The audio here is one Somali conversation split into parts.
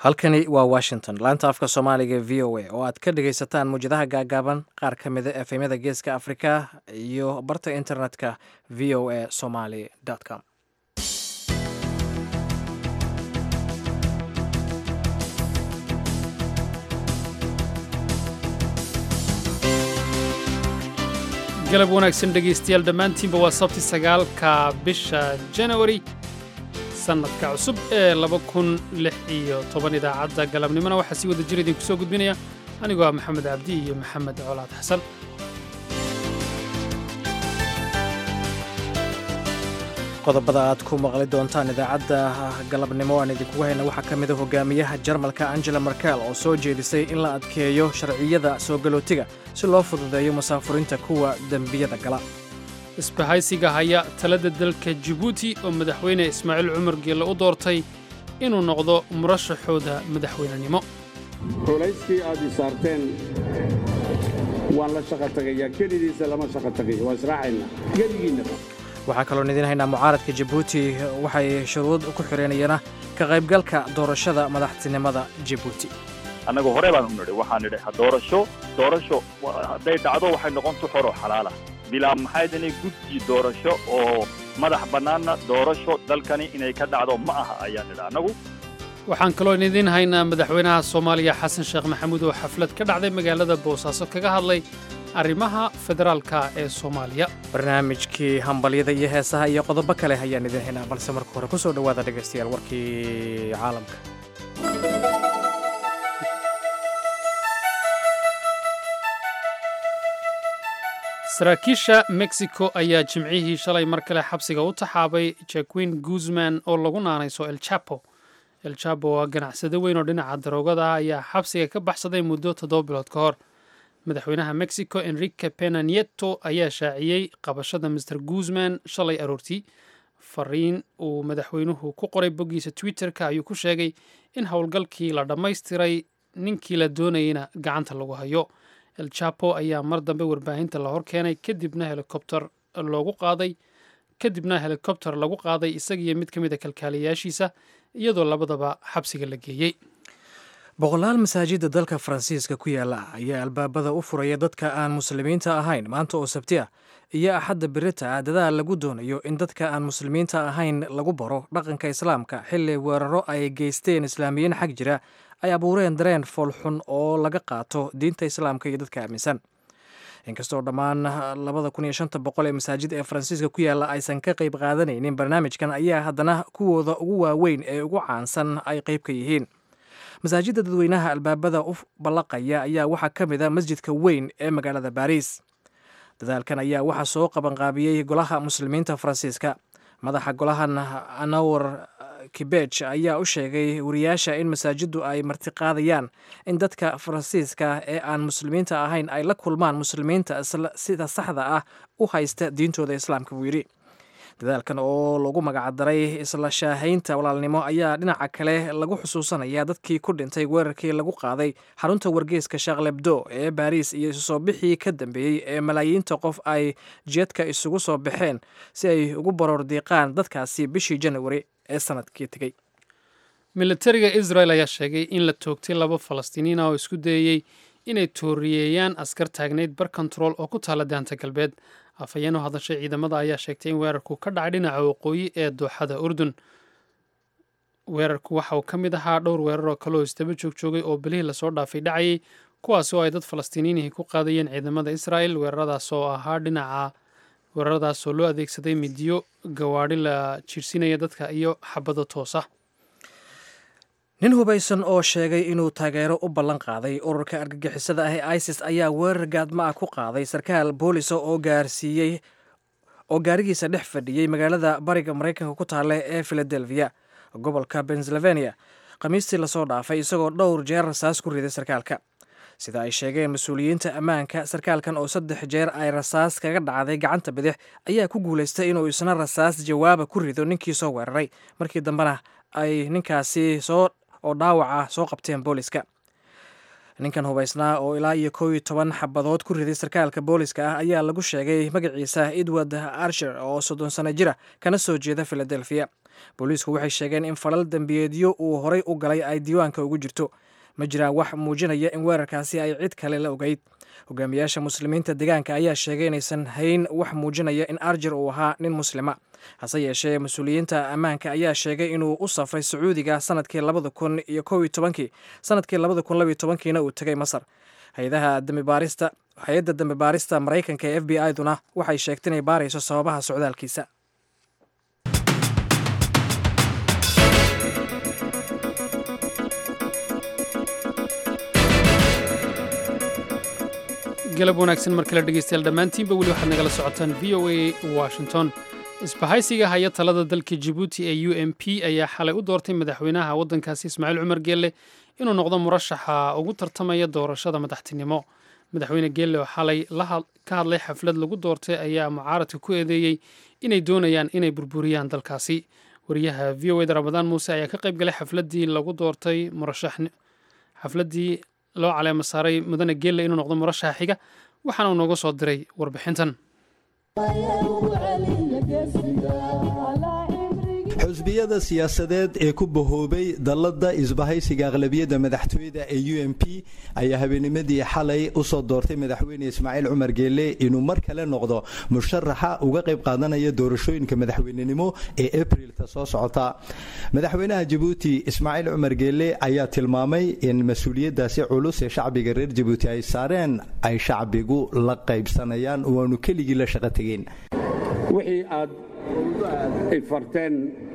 halkani waa washington laanta afka soomaaliga v o a oo aad ka dhagaysataan muwjadaha gaagaaban qaar ka mida efemyada geeska afrika iyo barta internetka v o a somaly com galab wanaagsan dhegaystayaal dhammaantiinba waa sabti sagaalka bisha janawari sannadka cusub ee laba kun lix iyo toban idaacadda galabnimona waxaa sii wada jir idinku soo gudbinaya anigoo ah maxamed cabdi iyo maxamed colaad xasan qodobada aad ku maqli doontaan idaacadda galabnimo aan idinkugu hayna waxaa ka mida hogaamiyaha jarmalka angela merkel oo soo jeedisay in la adkeeyo sharciyada soo galootiga si loo fududeeyo musaafurinta kuwa dembiyada gala isbahaysiga haya talada dalka jibuuti oo madaxweyne ismaaciil cumar geelle u doortay inuu noqdo murashaxooda madaxweynenimo culayskii aad i saarteen waan la shaqa tagayaa kelidiisa lama shaqa tagayo waa israacaynaa geligiinnaba waxaa kaloon idiin haynaa mucaaradka jabuuti waxay shuruud ku xidheenayana ka qaybgalka doorashada madaxtinimada jabuuti annagu hore baan u nidhi waxaan nidhi doorasho doorasho hadday dhacdo waxay noqon tu xor oo xalaala bilaa maxayd inay guddi doorasho oo madax bannaanna doorasho dalkani inay ka dhacdo ma aha ayaan nidhi annagu waxaan kaloon idiin haynaa madaxweynaha soomaaliya xasan sheekh maxamuud oo xaflad ka dhacday magaalada boosaaso kaga hadlay arrimaha federaalka ee soomaaliya barnaamijkii hambalyada iyo heesaha iyo qodobo kale ayaan idiin haynaa balse marka hore ku soo dhowaada dhegaystayaal warkii caalamka saraakiisha mexico ayaa jimcihii shalay mar kale xabsiga u taxaabay jaquin guzman oo lagu naanayso el chapo el chapo waa ganacsado weyn oo dhinaca daroogada ah ayaa xabsiga ka baxsaday muddo toddoba bilood ka hor madaxweynaha mexico enrique pena nieto ayaa shaaciyey qabashada master guzman shalay aroortii fariin uu madaxweynuhu ku qoray boggiisa twitter-ka ayuu ku sheegay in howlgalkii la dhammaystiray ninkii la doonayeyna gacanta lagu hayo el chapo ayaa mar dambe warbaahinta la hor keenay kadibna helikobter loogu qaaday kadibna helikobter lagu qaaday isagiiyo mid ka mid a kalkaaliyaashiisa iyadoo labadaba xabsiga la geeyey boqolaal masaajidda dalka faransiiska ku yaala ayaa albaabada u furaya dadka aan muslimiinta ahayn maanta oo sabti ah iyo axadda birita dadaal lagu doonayo in dadka aan muslimiinta ahayn lagu baro dhaqanka islaamka xilli weeraro ay geysteen islaamiyiin xag jira ay abuureen dareen foolxun oo laga qaato diinta islaamka iyo dadka aaminsan inkastoo dhammaan labada kun iyo shanta boqol ee masaajid ee faransiiska ku yaalla aysan ka qayb qaadanaynin barnaamijkan ayaa haddana kuwooda ugu waaweyn ee ugu caansan ay qayb ka yihiin masaajidda dadweynaha albaabada u ballaqaya ayaa waxaa ka mid a masjidka weyn ee magaalada baariis dadaalkan ayaa waxaa soo qabanqaabiyey golaha muslimiinta faransiiska madaxa golahan anawar kibej ayaa u sheegay wariyaasha in masaajiddu ay martiqaadayaan in dadka faransiiska ee aan muslimiinta ahayn ay la kulmaan muslimiinta sida saxda ah u haysta diintooda islaamka buu yidhi dadaalkan oo lagu magacdaray isla shaahaynta walaalnimo ayaa dhinaca kale lagu xusuusanaya dadkii ku dhintay weerarkii lagu qaaday xarunta wargeyska shaklebdo ee baariis iyo isu soo bixii ka dambeeyey ee malaayiinta qof ay jeedka isugu soo baxeen si ay ugu baroor diiqaan dadkaasi bishii janawari ee sanadkii tegey militariga israel ayaa sheegay in la toogtay laba falastiiniin ah oo isku dayeyey inay tooriyeeyaan askar taagnayd bar kontarool oo ku taala daanta galbeed afhayeen u hadashay ciidamada ayaa sheegtay in weerarku ka dhacay dhinaca waqooyi ee dooxada urdun weerarku waxa uu ka mid ahaa dhowr weerar oo kale oo isdaba joogjoogay oo bilihii lasoo dhaafay dhacayay kuwaas oo ay dad falastiiniinihii ku qaadayeen ciidamada israel weeraradaas oo ahaa dhinaca weeraradaas oo loo adeegsaday midiyo gawaadhi la jiirsinaya dadka iyo xabado toosa nin hubaysan oo sheegay inuu taageero u ballan qaaday ururka argagixisada ah ee isis ayaa weerar gaadma ah ku qaaday sarkaal boolisa oo gaarsiiyey oo gaarigiisa dhex fadhiyey magaalada bariga maraykanka ku taale ee filadelfiya gobolka pennsylvania khamiistii lasoo dhaafay isagoo dhowr jeer rasaas ku riday sarkaalka sida ay sheegeen mas-uuliyiinta ammaanka sarkaalkan oo saddex jeer ay rasaas kaga dhacday gacanta bidix ayaa ku guulaystay inuu isna rasaas jawaaba ku rido ninkii soo weeraray markii dambena ay ninkaasi soo oo dhaawaca soo qabteen booliska ninkan hubaysnaa oo ilaa iyo kow iyo toban xabadood ku riday sarkaalka booliska ah ayaa lagu sheegay magaciisa edward arsher oo soddon sano jira kana soo jeeda filadelfiya booliisku waxay sheegeen in falal dembiyeedyo uu horay u galay ay diiwaanka ugu jirto ma jiraan wax muujinaya in weerarkaasi ay cid kale la ogeyd hogaamiyaasha muslimiinta deegaanka ayaa sheegay inaysan hayn wax muujinaya in arjir uu ahaa nin muslima hase yeeshee mas-uuliyiinta ammaanka ayaa sheegay inuu u safray sacuudiga sanadkii labada kun iyo kow iyo tobankii sanadkii labada kun labaiyo tobankiina uu tegay masar hay-adaha dambibaarista hay-adda dambi baarista maraykanka ee f b i duna waxay sheegtay inay baarayso sababaha socdaalkiisa galab wanaagsan mar kale dhegeystayaal dhammaantiinba weli waxaad nagala socotaan v o a washington isbahaysiga haya talada dalka jibuuti ee u m p ayaa xalay u doortay madaxweynaha waddankaasi ismaaciil cumar geelle inuu noqdo murashaxa ugu tartamaya doorashada madaxtinimo madaxweyne geelle oo xalay ka hadlay xaflad lagu doortay ayaa mucaaradka ku eedeeyey inay doonayaan inay burburiyaan dalkaasi wariyaha v o eda ramadaan muuse ayaa ka qayb galay xafladdii lagu doortay murashax xafladdii loo caleema saaray mudane geelle inuu noqdo murashaxa xiga waxaana uu nooga soo diray warbixintan xusbiyada siyaasadeed ee ku bahoobay dallada isbahaysiga aqlabiyadda madaxtooyada ee u m p ayaa habeenimadii xalay usoo doortay madaxweyne ismaaciil cumar geelle inuu mar kale noqdo musharaxa uga qayb qaadanaya doorashooyinka madaxweynenimo ee abrilta soo socota madaxweynaha jabuuti ismaaciil cumar geelle ayaa tilmaamay in mas-uuliyadaasi culus ee shacbiga reer jabuuti ay saareen ay shacbigu la qaybsanayaan waanu keligii la shaqo tegeen wixii aad ay farteen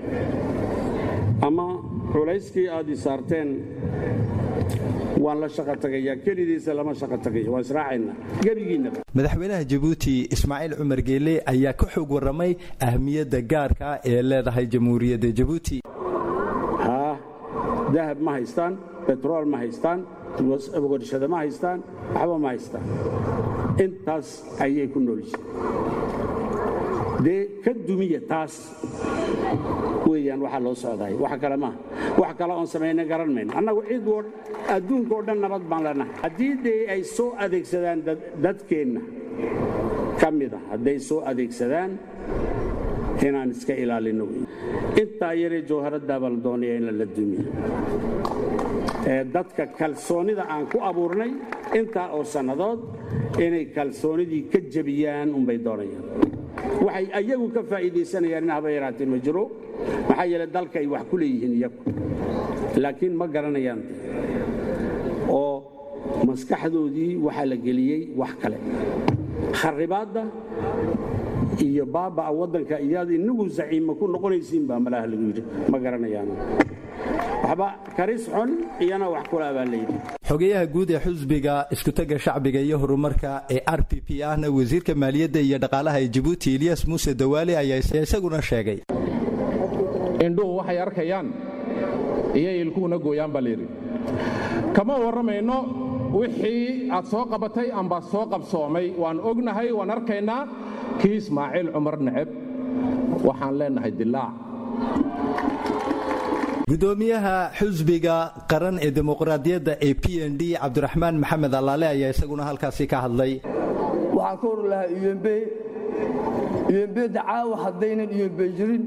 ama culayskii aad i saarteen waan la shaqa tagayaa kelidiisa lama shaqa tagayo waa israacaynaa gebigiinnaba madaxweynaha jabuuti ismaaciil cumar geelle ayaa ka xoog warramay ahmiyadda gaarka ee leedahay jamhuuriyadda jabuuti haa dahab ma haystaan betrool ma haystaan warshada ma haystaan waxba ma haystaan intaas ayay ku noolyihiin dee ka dumiya taas weeyaan waxaa loo socdaay wax kale maaha wax kale oon samayna garan mayno annagu cid adduunka oo dhan nabad baan leenahay haddii dee ay soo adeegsadaan dadkeenna ka mida hadday soo adeegsadaan inaan iska ilaalinno wey intaa yaree jawharaddaabaa la doonaya in la dumiyo ee dadka kalsoonida aan ku abuurnay intaa oo sannadood inay kalsoonidii ka jebiyaan unbay doonayaan waxay ayagu ka faa'iidaysanayaan in haba yaraatee ma jiro maxaa yeele dalka ay wax ku leeyihiin iyagu laakiin ma garanayaan oo maskaxdoodii waxaa la geliyey wax kale kharibaadda iyo baaba'a waddanka iyaad inagu zaciima ku noqonaysiin baa malaha lagu yidhi ma garanayaan waxba karis xun iyana wax kula baa layidhi xogeyaha guud ee xusbiga iskutaga shacbiga iyo horumarka ee r p p ahna wasiirka maaliyadda iyo dhaqaalaha ee jabuuti eliyas muuse dawaale ayaa isaguna sheegay indhuhu waxay arkayaan iyo ilkuhuna gooyaan baa layidhi kama warramayno wixii aad soo qabatay amba soo qabsoomay waan ognahay waan arkaynaa kii ismaaciil cumar neceb waxaan leennahay dilaac gudoomiyaha xusbiga qaran ee dimuqraadiyadda ee p n d cabdiraxmaan maxamed allaale ayaa isaguna halkaasi ka hadlay waxaan ka hor lahaa umb umbda caawa haddaynan umb jirin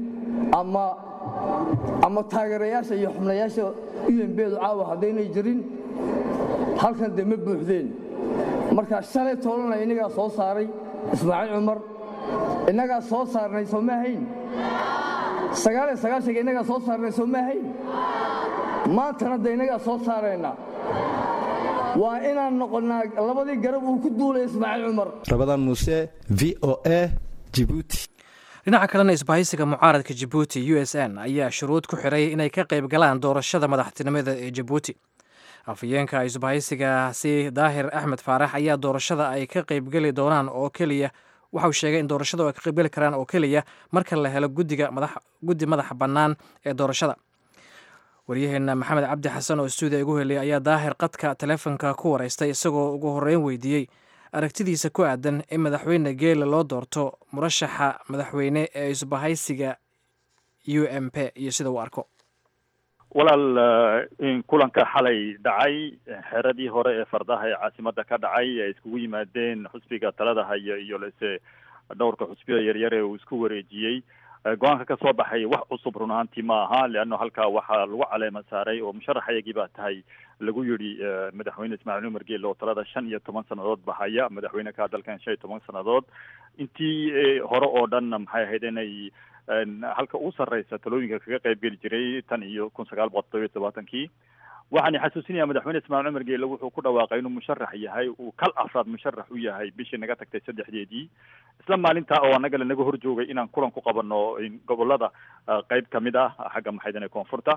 ama taageerayaasha iyo xubnayaasha umbdu caawa haddaynay jirin halkan de ma buuxdeen marka shalay toolana innagaa soo saaray ismaaciil cumar innagaa soo saarnay soo ma ahayn sagaaliyo sagaashanka innagaa soo saarnay soo ma ahayn maantana de innagaa soo saarayna waa inaan noqonnaa labadii garab uu ku duulay ismaaciil cumar rabadaan muuse v o a jibuuti dhinaca kalena isbahaysiga mucaaradka jabuuti u s n ayaa shuruud ku xiray inay ka qayb galaan doorashada madaxtinimada ee jabuuti afhayeenka isbahaysigaasi daahir axmed faarax ayaa doorashada ay ka qaybgeli doonaan oo keliya waxauu sheegay in doorashada ay ka qaybgeli karaan oo keliya marka la helo gudiga guddi madaxa bannaan ee doorashada waryaheena maxamed cabdi xasan oo stuudiya igu heliyay ayaa daahir qadka taleefonka ku wareystay isagoo ugu horreyn weydiiyey aragtidiisa ku aadan in madaxweyne geele loo doorto murashaxa madaxweyne ee isbahaysiga u m p iyo sida uu arko walaal kulanka xalay dhacay xeradii hore ee fardaha ee caasimada ka dhacay ay iskugu yimaadeen xusbiga talada haya iyo lese dhowrka xusbiya yaryar ee uu isku wareejiyey go-aanka ka soo baxay wax cusub run ahaantii ma aha leanno halkaa waxaa lagu caleema saaray oo musharaxayagii baa tahay lagu yidhi madaxweyne ismaaciil umar geele oo talada shan iyo toban sannadood bahaya madaxweyne ka dalkan shan iyo toban sannadood intii hore oo dhanna maxay ahayd inay halka ugu sarreysa talooyinka kaga qayb geli jiray tan iyo kun sagaal boqol todobiyo todobaatankii waxaan xasuusinayaa madaxweyne ismaaciil cumar geele wuxuu ku dhawaaqay inuu musharax yahay uu kal afraad musharax u yahay bishii naga tagtay saddexdeedii isla maalintaa oo annaga lanaga hor joogay inaan kulan ku qabano gobolada qayb kamid ah xagga maxaydane koonfurta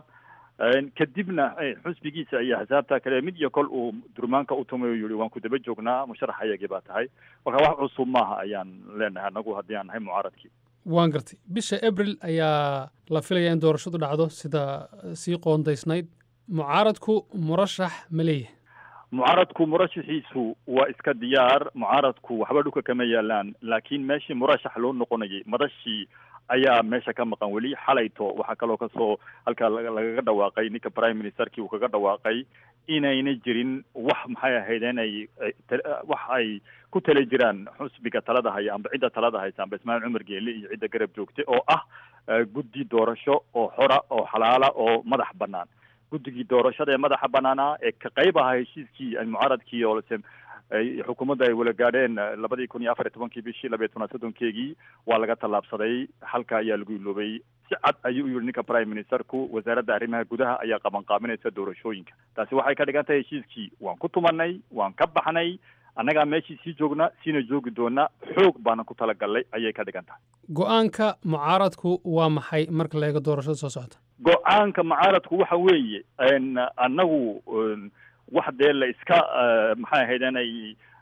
kadibna xusbigiisa iyo xisaabta kale mid iyo kol uu durmaanka u tumay oo yihi waan ku daba joognaa musharaxayagii baa tahay marka wax cusub maaha ayaan leenahay anagu haddii aan nahay mucaaradkii waan gartay bisha abril ayaa la filaya in doorashadu dhacdo sida sii qoondaysnayd mucaaradku murashax ma leeyahay mucaaradku murashaxiisu waa iska diyaar mucaaradku waxba dhulka kama yaalaan laakiin meeshii murashax loo noqonayay madashii ayaa meesha ka maqan weli xalayto waxaa kaloo kasoo halkaa lagaga dhawaaqay ninka prime ministerkii uu kaga dhawaaqay inayna jirin wax maxay ahayd inay wax ay ku tala jiraan xusbiga talada haya amba cidda talada haysa amba ismaaciil cumar geele iyo cidda garab joogta oo ah guddi doorasho oo xora oo xalaala oo madax banaan guddigii doorashada ee madaxa banaanaa ee ka qayb ahaa heshiiskii mucaaradkii oo lase xukuumadda ay wala gaadheen labadii kun iyo afar iyo tobankii bishii labiyo tobnaad soddonkeegii waa laga tallaabsaday halka ayaa lagu iloobay si cad ayuu u yihi ninka prime ministerku wasaaradda arrimaha gudaha ayaa qabanqaabinaysa doorashooyinka taasi waxay ka dhigan tahay heshiiskii waan ku tumanay waan ka baxnay annagaa meeshii sii joogna siina joogi doona xoog baanan ku talagalnay ayay ka dhigan tahay go-aanka mucaaradku waa maxay marka la eego doorashada soo socota go-aanka mucaaradku waxa weeye annagu wax dee la iska maxay ahayd inay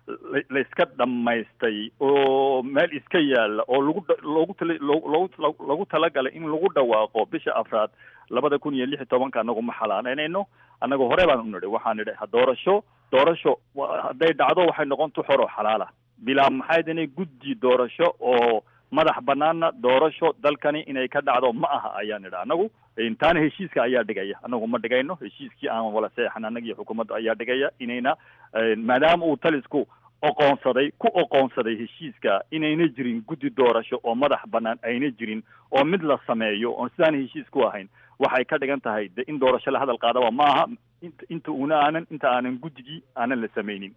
la iska dhammaystay oo meel iska yaalla oo lagu loogu tala loogu loogu talagalay in lagu dhawaaqo bisha afraad labada kun iyo lix iyo tobanka annagu ma xalaaleynayno annagu hore baan u nidhi waxaan nidhi doorasho doorasho hadday dhacdo waxay noqon tu xor oo xalaala bilaa maxayd inay guddi doorasho oo madax banaana doorasho dalkani inay ka dhacdo ma aha ayaan nidhi annagu taana heshiiska ayaa dhigaya annagu ma dhigayno heshiiskii aan wala seexan annaga iyo xukuumadda ayaa dhigaya inayna maadaama uu talisku oqoonsaday ku oqoonsaday heshiiska inayna jirin guddi doorasho oo madax banaan ayna jirin oo mid la sameeyo oon sidaan heshiis ku ahayn waxay ka dhigan tahay de in doorasho la hadal qaadaba ma aha inta una aanan inta aanan guddigii aanan la sameynin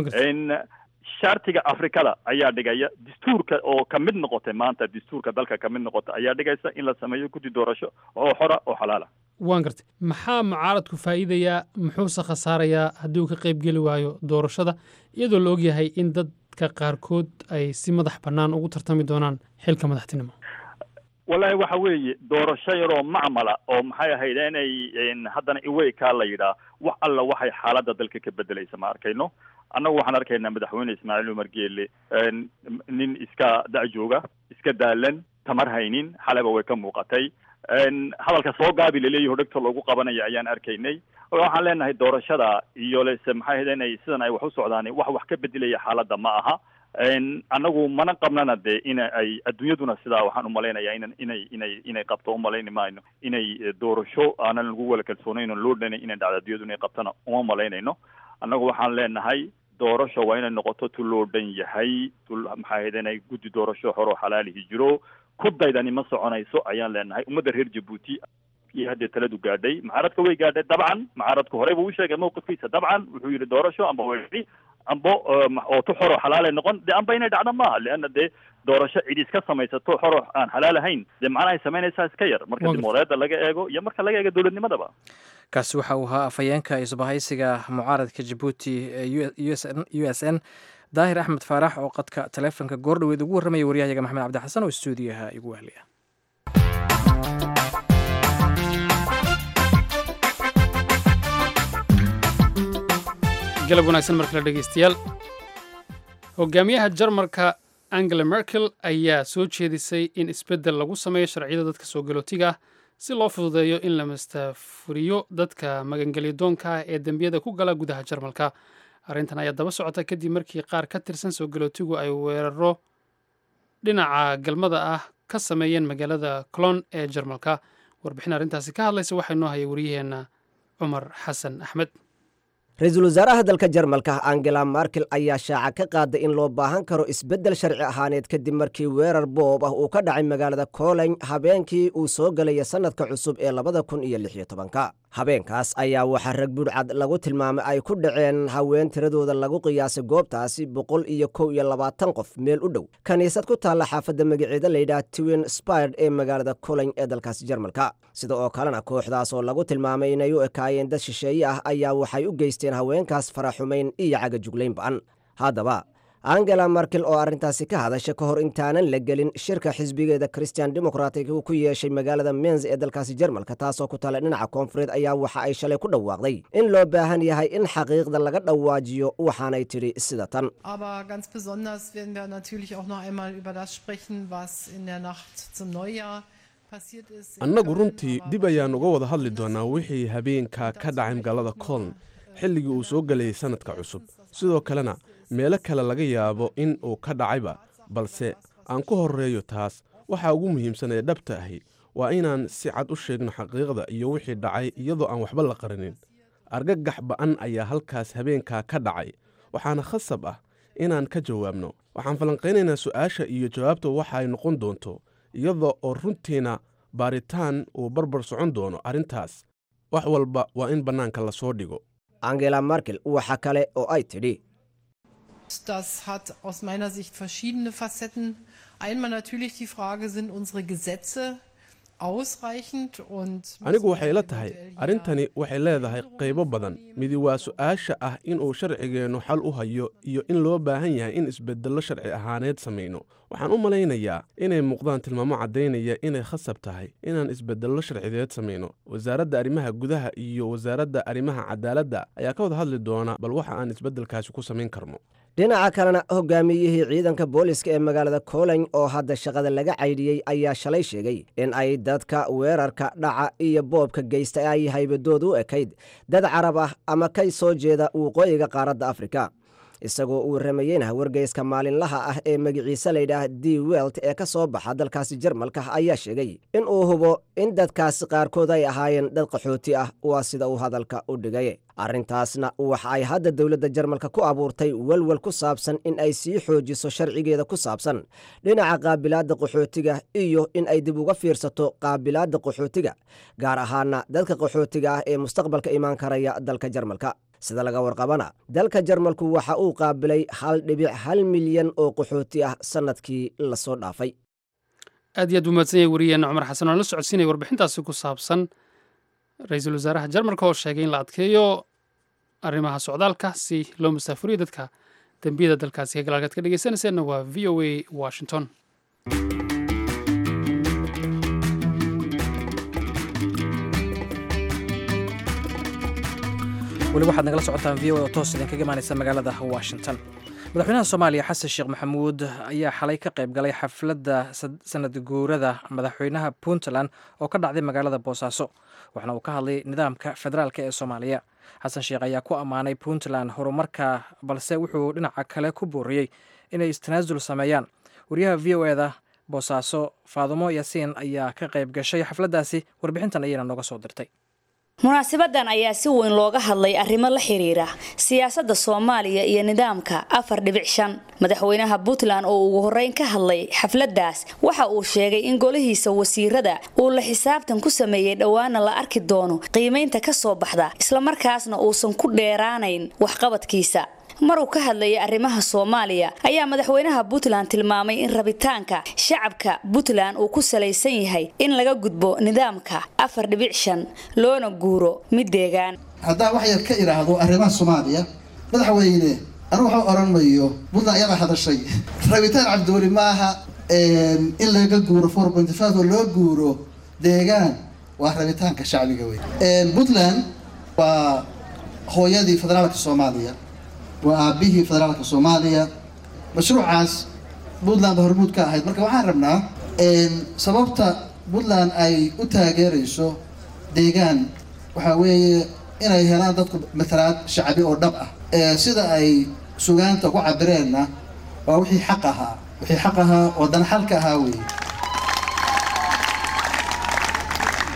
shartiga afrikada ayaa dhigaya dastuurka oo ka mid noqotay maanta dastuurka dalka ka mid noqota ayaa dhigaysa in la sameeyo guddi doorasho oo xora oo xalaala waan gartay maxaa mucaaradku faa'iidayaa muxuuse khasaarayaa haddii uu ka qayb geli waayo doorashada iyadoo la ogyahay in dadka qaarkood ay si madax bannaan ugu tartami doonaan xilka madaxtinimo wallahi waxa weeye doorasho yaroo macmala oo maxay ahayd inay haddana iweykaa la yidhaa wax alla waxay xaaladda dalka ka bedelaysa ma arkayno annagu waxaan arkaynaa madaxweyne ismaaciil umar geele nin iska da-jooga iska daalan tamar haynin xaleba way ka muuqatay hadalka soo gaabi laleeyaho dhegta loogu qabanaya ayaan arkaynay waxaan leenahay doorashada iyo lese maxay ahayd inay sidan ay wax u socdaan wax wax ka bedelaya xaaladda ma aha annagu mana qabnana dee ina ay adduunyaduna sidaa waxaan umalaynaya inan inay inay inay qabto umalayni mayno inay doorasho aanan lagu wala kalsoonayn loo dhanay inay dhacdo adduunyadu inay qabtana uma malaynayno annagu waxaan leenahay doorasho waa inay noqoto tu loo dhan yahay tu maxay ahayd inay guddi doorasho xoroo xalaalihi jiro ku daydani ma soconayso ayaan leenahay ummadda reer jabuuti iyo haddee taladu gaadhay mucaaradka way gaadhay dabcan mucaaradku horey buu u sheegay mawqifkiisa dabcan wuxuu yidhi doorasho amba way ambo oo tu xoroo xalaalay noqon dee amba inay dhacdo maaha leanna dee doorasho cid iska samaysato xoroo aan xalaal ahayn dee macnahay samaynaysaa iska yar marka dimoreeda laga eego iyo marka laga eego dowladnimadaba kaasi waxa uu ahaa afhayeenka isbahaysiga mucaaradka jabuuti ee u s n daahir axmed faarax oo qadka taleefonka goordhoweed ugu warramaya waryahayaga maxamed cabdi xasan oo stuudiyaha igu wahliya galab wanaagsan markale dhegeystayaal hogaamiyaha jarmalka angela merkel ayaa soo jeedisay in isbeddel lagu sameeyo sharciyada dadka soo galootiga ah si loo fududeeyo in la mastafuriyo dadka magangelya doonka ah ee dembiyada ku gala gudaha jarmalka arrintan ayaa daba socota kadib markii qaar ka tirsan soo galootigu ay weeraro dhinaca galmada ah ka sameeyeen magaalada colon ee jarmalka warbixin arrintaasi ka hadlaysa waxaa noo hayay wariyaheenna cumar xasan axmed ra-iisul wasaaraha dalka jarmalka angela markel ayaa shaaca ka qaaday in loo baahan karo isbeddel sharci ahaaneed kadib markii weerar boob ah uu ka dhacay magaalada kolon habeenkii uu soo gelaya sannadka cusub ee labada kun iyo lix iyo tobanka habeenkaas ayaa waxaa rag budhcad lagu tilmaamay ay ku dhaceen haween tiradooda lagu qiyaasay goobtaasi boqol iyo kow iyo labaatan qof meel u dhow kiniisad ku taalla xaafadda magaceeda layidhaah twin spird ee magaalada kolon ee dalkaasi jarmalka sida oo kalena kooxdaas oo lagu tilmaamay inay u ekaayeen dad shisheeye ah ayaa waxay u geysteen haweenkaas faraxumayn iyo cagajuglayn ba'an haddaba angela markel oo arrintaasi ka hadasha ka hor intaanan la gelin shirka xisbigeeda christian democratic uu ku yeeshay magaalada menz ee dalkaasi jarmalka taasoo ku tala dhinaca koonfureed ayaa waxa ay shalay ku dhawaaqday in loo baahan yahay in xaqiiqda laga dhawaajiyo waxaanay tidhi sida tan Aber ganz besonders werden wir natürlich auch noch einmal über das sprechen, was in der Nacht zum Neujahr passiert ist. annagu runtii dib ayaan uga wada hadli doonaa wixii habeenka ka dhacay magaalada coln xilligii uu soo gelayay sannadka cusub sidoo kalena meelo kale laga yaabo in uu ka dhacayba balse aan ku horreeyo taas waxa ugu muhiimsan ee dhabta ahi waa inaan si cad u sheegno xaqiiqda iyo wixii dhacay iyadoo aan waxba la qarinin argagax ba'an ayaa halkaas habeenkaa ka dhacay waxaana khasab ah inaan ka jawaabno waxaan falanqaynaynaa su'aasha iyo jawaabta waxa ay noqon doonto iyadoo oo runtiina baaritaan uu barbar socon doono arrintaas wax walba waa in bannaanka la soo dhigo angela markel waxa kale oo ay tidhi Das hat aus meiner Sicht verschiedene Facetten. Einmal natürlich die Frage, sind unsere Gesetze ausreichend und anigu waxay la tahay arrintani waxay leedahay qaybo badan midi waa su'aasha ah inuu sharcigeennu xal u hayo iyo in loo baahan yahay in isbeddello sharci ahaaneed samayno waxaan u malaynayaa inay muuqdaan tilmaamo caddaynaya inay khasab tahay inaan isbeddello sharcideed samayno wasaaradda arrimaha gudaha iyo wasaaradda arrimaha cadaaladda ayaa ka wada hadli doona bal waxa aan isbeddelkaasi ku samayn karno dhinaca kalena hogaamiyihii ciidanka booliska ee magaalada kolon oo hadda shaqada laga caydhiyey ayaa shalay sheegay in ay dadka weerarka dhaca iyo boobka geysta ay haybadood u ekayd dad carab ah ama ka soo jeeda waqooyiga qaaradda afrika isagoo uu ramayeyna wargeyska maalinlaha ah ee magiciise layidhaah d welt ee ka soo baxa dalkaasi jarmalka ayaa sheegay in uu hubo in dadkaasi qaarkood ay ahaayeen dad qaxooti ah waa sida uu hadalka u dhigay arrintaasna waxa ay hadda dowladda jarmalka ku abuurtay walwal ku saabsan in ay sii xoojiso sharcigeeda ku saabsan dhinaca qaabilaadda qaxootiga iyo in ay dib uga fiirsato qaabilaadda qaxootiga gaar ahaana dadka qaxootiga ah ee mustaqbalka imaan karaya dalka jarmalka sida laga warqabana dalka jarmalku waxa uu qaabilay hal dhibic hal milyan oo qaxooti ah sannadkii lasoo dhaafay aad iyo aad buu mahadsan yahay wariyeenna cumar xasan oo la socodsiinaya warbixintaasi ku saabsan ra-iisul wasaaraha jarmalka oo sheegay in la adkeeyo arrimaha socdaalka si loo musaafuriyo dadka dembiyada dalkaasi ka galaalkaad ka dhegeysanayseena waa v o a washington weli waxaad nagala socotaan v o oo toos idinkaga imaanaysa magaalada washington madaxweynaha soomaaliya xasan sheekh maxamuud ayaa xalay ka qayb galay xafladda sanad guurada madaxweynaha puntland oo ka dhacday magaalada boosaaso waxaana uu ka hadlay nidaamka federaalka ee soomaaliya xasan sheekh ayaa ku ammaanay puntland horumarka balse wuxuu dhinaca kale ku booriyey inay istanaasul sameeyaan wariyaha v o eda boosaaso faadumo yaasiin ayaa ka qayb gashay xafladdaasi warbixintan ayayna nooga soo dirtay munaasabadan ayaa si weyn looga hadlay arrimo la xiriira siyaasadda soomaaliya iyo nidaamka afar dhibic shan madaxweynaha puntland oo ugu horreyn ka hadlay xafladdaas waxa uu sheegay in golihiisa wasiirada uu la xisaabtan ku sameeyey dhowaana la arki doono qiimaynta ka soo baxda islamarkaasna uusan ku dheeraanayn waxqabadkiisa maruu ka hadlayay arrimaha soomaaliya ayaa madaxweynaha puntland tilmaamay in rabitaanka shacabka puntland uu ku salaysan yahay in laga gudbo nidaamka afar dhibic shan loona guuro mid deegaan haddaan wax yar ka idhaahdo arrimaha soomaaliya madaxweyne anu waxu odhan mayo puntland ayadaa hadashay rabitaan cabdiweli maaha in laga guuro four point five oo loo guuro deegaan waa rabitaanka shacbiga wey puntland waa hooyadii federaalka soomaaliya waa aabihii federaalka soomaaliya mashruucaas puntland hormuud ka ahayd marka waxaan rabnaa sababta puntland ay u taageerayso deegaan waxaa weeye inay helaan dadku matalaad shacbi oo dhab ah sida ay sugaanta ku cabireenna waa wixii xaq ahaa wixii xaq ahaa oo dan xalka ahaa weeye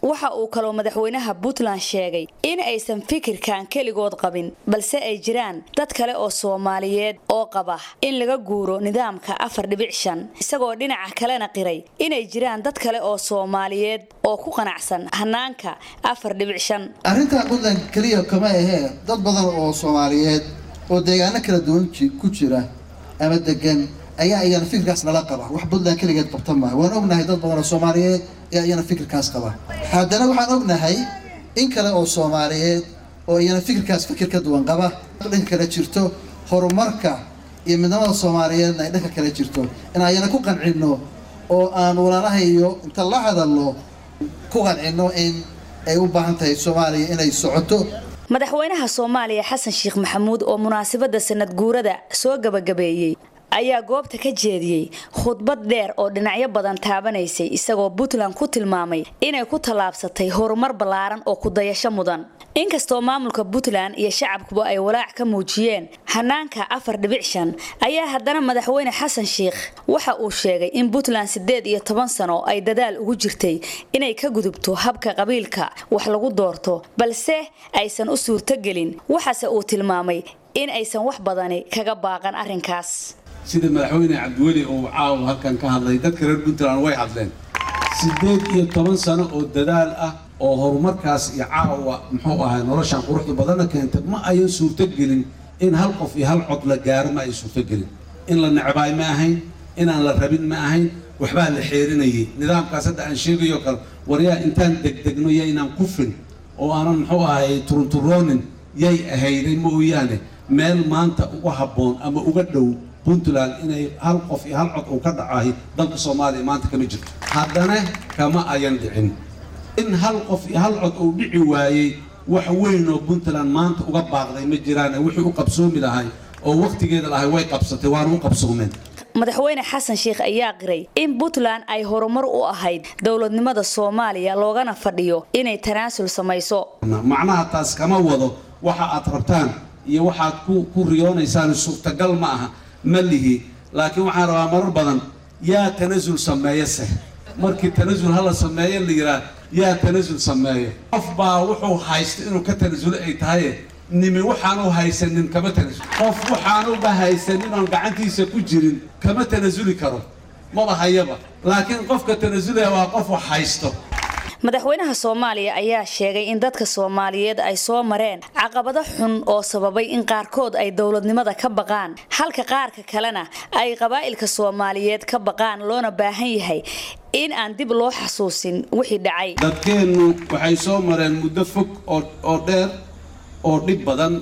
waxa uu kaloo madaxweynaha puntland sheegay in aysan fikirkan keligood qabin balse ay jiraan dad kale oo soomaaliyeed oo qaba in laga guuro nidaamka afar dhibic shan isagoo dhinaca kalena qiray inay jiraan dad kale oo soomaaliyeed oo ku qanacsan hanaanka afar dhibic shan arrinta puntland keliya kama ahee dad badan oo soomaaliyeed oo deegaano kala duwan ku jira ama degan ayaa iyana fikirkaas nala qaba wax puntland keligeed qabta maaha waan ognahay dad badan oo soomaaliyeed ayaa iyana fikirkaas qaba haddana waxaan ognahay in kale oo soomaaliyeed oo iyana fikirkaas fikir ka duwan qaba dhanka kale jirto horumarka iyo midnimada soomaaliyeedna ay dhanka kale jirto in ayana ku qancino oo aan walaalahayo inta la hadalno ku qancino in ay u baahan tahay soomaaliya inay socoto madaxweynaha soomaaliya xasan sheekh maxamuud oo munaasabadda sanad guurada soo gabagabeeyey ayaa goobta ka jeediyey khudbad dheer oo dhinacyo badan taabanaysay isagoo puntland ku tilmaamay inay ku tallaabsatay horumar ballaaran oo kudayasho mudan inkastoo maamulka puntland iyo shacabkuba ay walaac ka muujiyeen hanaanka afar dhibic shan ayaa haddana madaxweyne xasan sheekh waxa uu sheegay in puntland siddeed iyo toban sano ay dadaal ugu jirtay inay ka gudubto habka qabiilka wax lagu doorto balse aysan u suurtogelin waxaase uu tilmaamay in aysan wax badani kaga baaqan arrinkaas sida madaxweyne cabdiweli uu caawa halkan ka hadlay dadka reer puntland way hadleen siddeed iyo toban sano oo dadaal ah oo horumarkaas iyo caawa muxuu ahay noloshan quruxda badanna keentay ma ayan suurtogelin in hal qof iyo hal cod la gaaro ma ay suurtogelin in la necbaay ma ahayn inaan la rabin ma ahayn waxbaa la xeerinayay nidaamkaas hadda aan sheegayo kale waryaa intaan degdegno yaynaan kufin oo aanan muxuu ahay turunturoonin yay ahayday mooyaane meel maanta uga habboon ama uga dhow puntland inay hal qof iyo hal cod uu ka dhacahay dalka soomaaliya maanta kama jirto haddana kama ayan dhicin in hal qof iyo hal cod uu dhici waayey wax weyn oo puntland maanta uga baaqday ma jiraan wixii u qabsoomi lahay oo wakhtigeeda lahay way qabsatay waana u qabsoomeen madaxweyne xasan sheekh ayaa qiray in puntland ay horumar u ahayd dowladnimada soomaaliya loogana fadhiyo inay tanaasul samayso macnaha taas kama wado waxa aad rabtaan iyo waxaad ku riyoonaysaan suurtagal ma aha ma lihi laakiin waxaan rabaa marar badan yaa tanasul sameeye seh markii tanasul hala sameeye la yiraa yaa tanasul sameeyo qof baa wuxuu haysta inuu ka tanasulo ay tahaye nimi waxaanu haysanin kama tanasul qof waxaanuba haysanin oon gacantiisa ku jirin kama tanasuli karo maba hayaba laakiin qofka tanasulaya waa qof wax haysto madaxweynaha soomaaliya ayaa sheegay in dadka soomaaliyeed ay soo mareen caqabado xun oo sababay in qaarkood ay dowladnimada ka baqaan halka qaarka kalena ay qabaa'ilka soomaaliyeed ka baqaan loona baahan yahay in aan dib loo xasuusin wixii dhacay dadkeennu waxay soo mareen muddo fog oo dheer oo dhib badan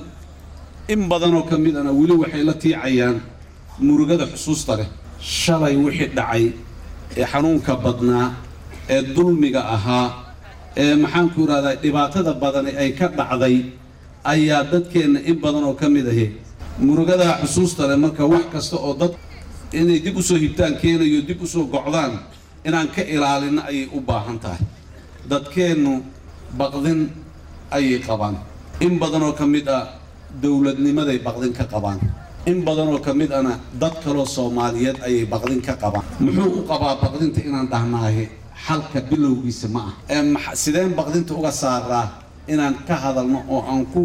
in badanoo ka mid ana weli waxay la tiicayaan murugada xusuusta leh shalay wixii dhacay ee xanuunka badnaa ee dulmiga ahaa ee maxaanku idhahdaa dhibaatada badani ay ka dhacday ayaa dadkeenna in badan oo ka mid ahi murugadaa xusuusta leh marka wax kasta oo dad inay dib usoo hibtaan keenayo dib usoo gocdaan inaan ka ilaalinno ayay u baahan tahay dadkeennu baqdin ayay qabaan in badan oo ka mid ah dowladnimaday baqdin ka qabaan in badan oo ka mid ana dad kaloo soomaaliyeed ayay baqdin ka qabaan muxuu u qabaa baqdinta inaan dhahnaahe xalka bilowgiisa ma ah sideen baqdinta uga saaraa inaan ka hadalno oo aan ku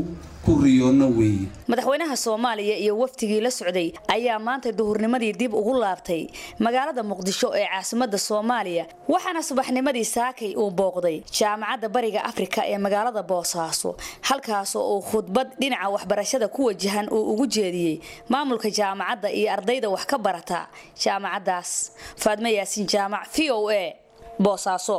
madaxweynaha soomaaliya iyo waftigii la socday ayaa maanta duhurnimadii dib ugu laabtay magaalada muqdisho ee caasimada soomaaliya waxaana subaxnimadii saakay uu booqday jaamacadda bariga afrika ee magaalada boosaaso halkaasoo uu khudbad dhinaca waxbarashada ku wajahan uu ugu jeediyey maamulka jaamacadda iyo ardayda wax ka barata jaamacaddaas faadme yaasiin jaamac v o a boosaaso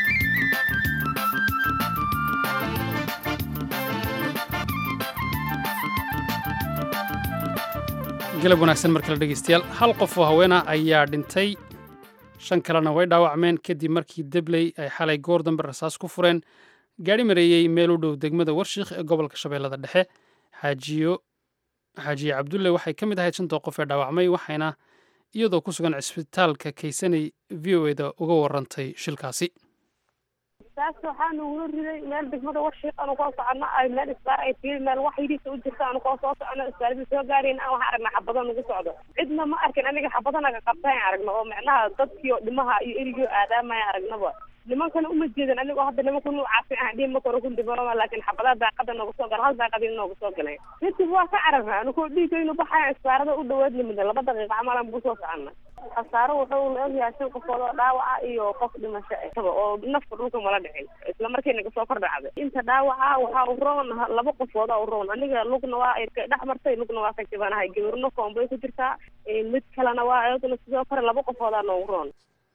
galab wanaagsan mar kale dhegeystayaal hal qof oo haweena ayaa dhintay shan kalena way dhaawacmeen kadib markii debley ay xalay goor dambe rasaas ku fureen gaari mareeyey meel u dhow degmada warshiikh ee gobolka shabeellada dhexe xaajiyo xaajiye cabdulle waxay ka mid ahayd shanta qof ee dhaawacmay waxayna iyadoo ku sugan cisbitaalka kaysanay v o eda uga warantay shilkaasi taas waxaanu uga riday meel degmada warshiiq aanu koo socono ay meel isbaar ay tiiri meel wax yidhiisa u jirta aanu koo soo socono isbaaradii soo gaarayn aan waxaan aragnaa xabado nagu socdo cidna ma arkin aniga xabadanaga qabtaan aragno oo macnaha dadkii oo dhimaha iyo erigii oo aadaamaya aragnaba nimankana uma jeedan anigoo hadda nimanka nuucaasi aan dhihi ma koro ku dhibanoma laakiin xabadaha daaqada nooga soo gala hal daaqadii nooga soo galay kadib waa ka cararna anigoo dhiigaynu baxaya isbaarada u dhawaad nimida laba daqiiqa camalan buu soo socona khasaaro wuxuu la ogyahay shan qofood oo dhaawaca iyo qof dhimasho isaba oo nafka dhulka mala dhicin isla markiina kasoo kor dhacday inta dhaawaca waxaa u roon laba qofood u roon aniga lugna waa dhex martay lugna waa ka jibanahay gabarno koombay ku jirtaa mid kalena waa iyaduna sidoo kale laba qofoodaa noogu roon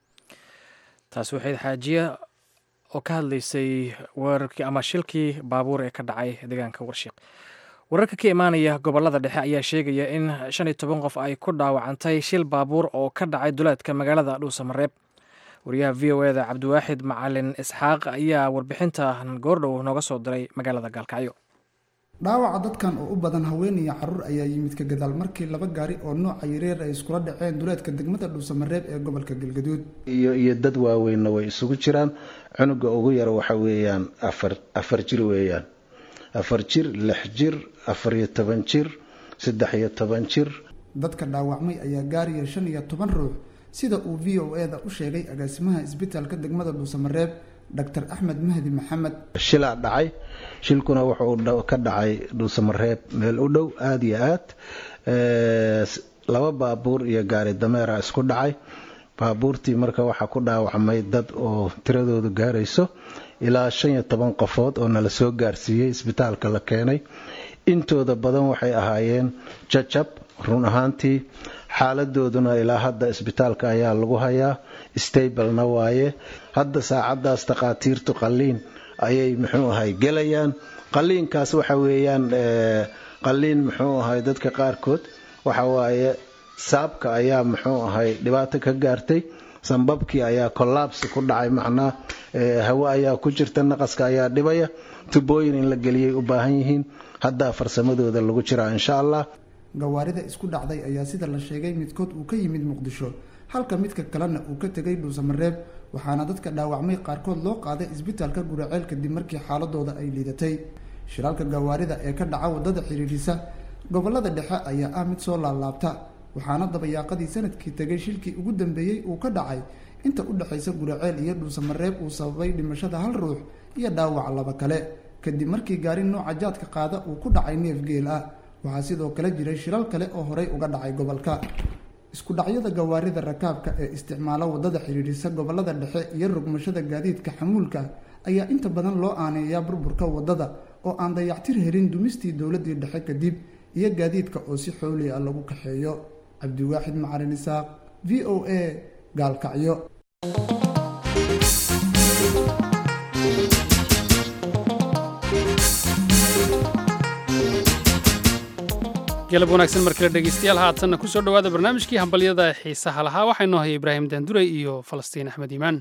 taasi waxayd xaajiya oo ka hadlaysay weerarkii ama shilkii baabuur ee ka dhacay deegaanka warshiiq wararka ka imaanaya gobolada dhexe ayaa sheegaya in shan iyo toban qof ay ku dhaawacantay shil baabuur oo ka dhacay duleedka magaalada dhuusamareeb wariyaha v o eda cabdiwaaxid macalin isxaaq ayaa warbixintan goordhow nooga soo diray magaalada gaalkacyo dhaawaca dadkan oo u badan haween iyo caruur ayaa yimid ka gadaal markii laba gaari oo nooca yareer ay iskula dhaceen duleedka degmada dhuusamareeb ee gobolka galgaduud iyo iyo dad waaweynna way isugu jiraan cunuga ugu yara waxa weeyaan afar afar jir weeyaan afar jir lix jir afar iyo toban jir saddex iyo toban jir dadka dhaawacmay ayaa gaaraya shan iyo toban ruux sida uu v o e da u sheegay agaasimaha isbitaalka degmada dhuusamareeb dr axmed mahdi maxamed shilaa dhacay shilkuna wuxuu ka dhacay dhuusamareeb meel u dhow aada iyo aad laba baabuur iyo gaari dameera isku dhacay baabuurtii marka waxaa ku dhaawacmay dad oo tiradoodu gaarayso ilaa shan iyo toban qofood oo nala soo gaarsiiyey isbitaalka la keenay intooda badan waxay ahaayeen jajab run ahaantii xaaladooduna ilaa hadda isbitaalka ayaa lagu hayaa stablena waaye hadda saacadaas takhaatiirtu qalliin ayay muxuu ahay gelayaan qalliinkaas waxa weeyaan qalliin muxuu ahay dadka qaarkood waxa waaye saabka ayaa muxuu ahay dhibaato ka gaartay sambabkii ayaa kollaabsi ku dhacay macnaa hawo ayaa ku jirta naqaska ayaa dhibaya tubooyin in la geliyay u baahan yihiin haddaa farsamadooda lagu jiraa insha allah gawaarida isku dhacday ayaa sida la sheegay midkood uu ka yimid muqdisho halka midka kalena uu ka tegay dhuusamareeb waxaana dadka dhaawacmay qaarkood loo qaaday isbitaalka guraceel kadib markii xaaladooda ay liidatay shiraalka gawaarida ee ka dhaca wadada xiriirisa gobolada dhexe ayaa ah mid soo laalaabta waxaana dabayaaqadii sanadkii tegay shilkii ugu dambeeyey uu ka dhacay inta u dhexaysa guraceel iyo dhuusamareeb uu sababay dhimashada hal ruux iyo dhaawac laba kale kadib markii gaari nooca jaadka qaada uu ku dhacay neef geel ah waxaa sidoo kale jiray shilal kale oo horey uga dhacay gobolka isku dhacyada gawaarida rakaabka ee isticmaala wadada xiriirisa gobolada dhexe iyo rogmashada gaadiidka xamuulka ayaa inta badan loo aaneeyaa burburka wadada oo aan dayactir helin dumistii dowladii dhexe kadib iyo gaadiidka oo si xooli ah lagu kaxeeyo cabdiwaaxid macalin isaaq v o a gaalkacyo galab wanaagsan mar kale dhegeystayaal haatanna ku soo dhowaada barnaamijkii hambalyada xiisaha lahaa waxaa inoo haya ibraahim daanduray iyo falastiin axmed iimaan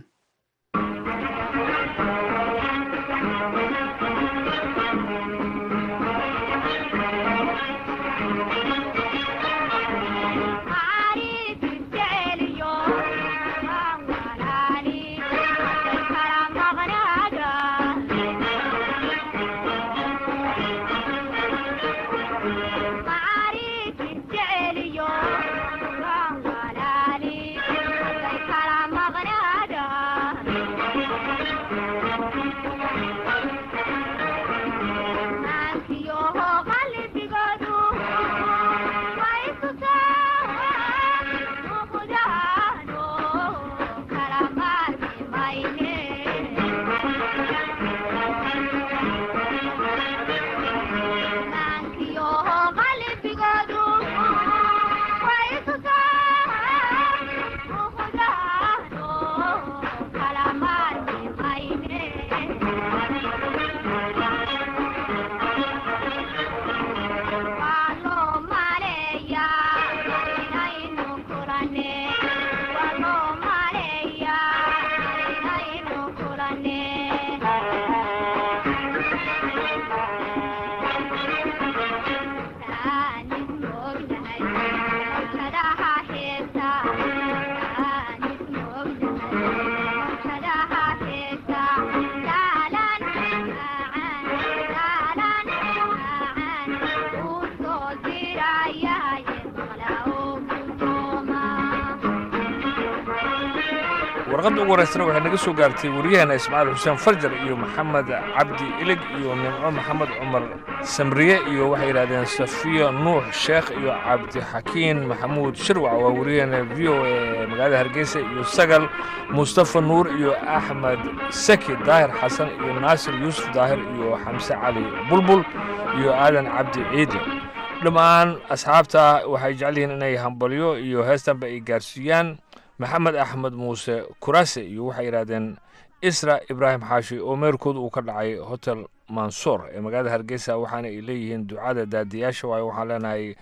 warqadda ugu horeysana waxay naga soo gaartay waryaheena ismaaciil xuseen farjar iyo maxamed cabdi ilig iyo nimco maxamed cumar samriye iyo waxay yidhahdeen safiya nuux sheekh iyo cabdixakiin maxamuud shirwac waa waryaheena v o e magaalada hargeysa iyo sagal mustafa nuur iyo axmed saki daahir xasan iyo naasir yuusuf daahir iyo xamse cali bulbul iyo aadan cabdi ciidi dhammaan asxaabta waxay jecel yihiin inay hambalyo iyo heestanba ay gaarsiiyaan maxamed axmed muuse kurase iyo waxay yidhahdeen isra ibraahim xaashi oo meerkooda uu ka dhacay hotel mansoor ee magaalada hargeysa waxaana ay leeyihiin ducada daadiyaasha waayo waxaan leenahay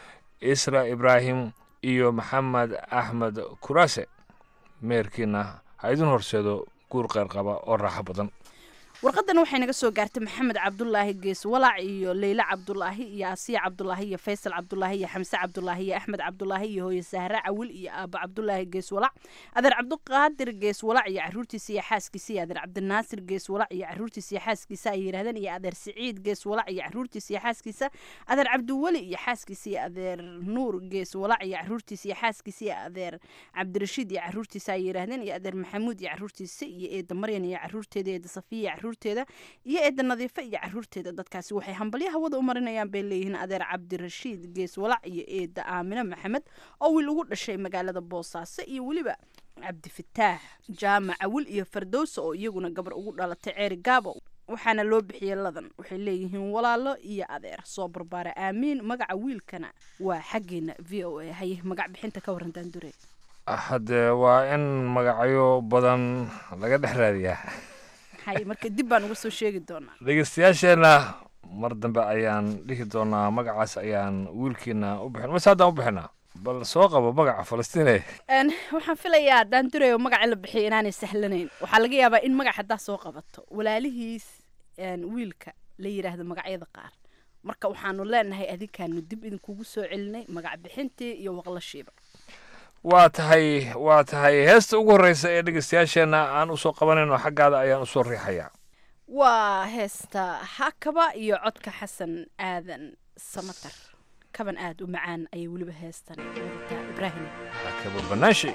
isra ibraahim iyo maxamed axmed kurase meerkiina ha idin horseedo guur qeyr qaba oo raaxo badan warqadan waxay naga soo gaartay maxamed cabdulaahi gees walaac iyo leyle cabdulaahi iyo asiya cabdulaahi iyo faysal cabdulaahi iyo xamse cabdulaahi iyo axmed cabdulaahi iyo hooye sahre cawil iyo aabo cabdulaahi gees walaac adeer cabdiqaadir gees walaac iyo caruurtiisa iyo xaaskiisa iyo adeer cabdinaasir gees walaac iyo caruurtiisa iyo xaaskiisa ay yidhahdeen iyo adeer siciid gees walaac iyo caruurtiisa iyo xaaskiisa adeer cabdiweli iyo xaaskiisa iyo adeer nuur gees walaac iyo caruurtiisa iyo xaaskiisa iyo adeer cabdirashiid iyo caruurtiisa ay yidhahdeen iyo adeer maxamuud iyo caruurtiisa iyo eeda maryan iyo caruurteeda eeda safiya iyo caruurteeda iyo eeda nadiifa iyo caruurteeda dadkaasi waxay hambalyo hawada u marinayaan bay leeyihiin adeer cabdirashiid gees walac iyo eeda aamine maxamed oo wiil ugu dhashay magaalada boosaaso iyo weliba cabdifataax jaamac awil iyo fardowsa oo iyaguna gabar ugu dhalatay ceeri gaabo waxaana loo bixiyey ladan waxay leeyihiin walaalo iyo adeer soo barbaara aamiin magaca wiilkana waa xaggeena v o a haye magac bixinta ka waran daandure haddee waa in magacyo badan laga dhex raadiyaa hay marka dib baan uga soo sheegi doonaa dhegeystayaasheenna mar dambe ayaan dhihi doonaa magacaas ayaan wiilkiina u bixin mase haddaan u bixinaa bal soo qabo magaca falastiine waxaan filayaa daandureyo magaca la bixiyay inaanay sahlanayn waxaa laga yaabaa in magac haddaa soo qabato walaalihiis wiilka la yidhaahdo magacyada qaar marka waxaanu leenahay adinkaanu dib idinkugu soo celinay magac bixintii iyo waqlashiiba waa tahay waa tahay heesta ugu horreysa ee dhegeystayaasheenna aan usoo qabanayno xaggaada ayaan usoo riixayaa waa heesta hakaba iyo codka xasan aadan samatar kaban aada u macaan ayay weliba heestan wadataa ibraahim hakaba banaashi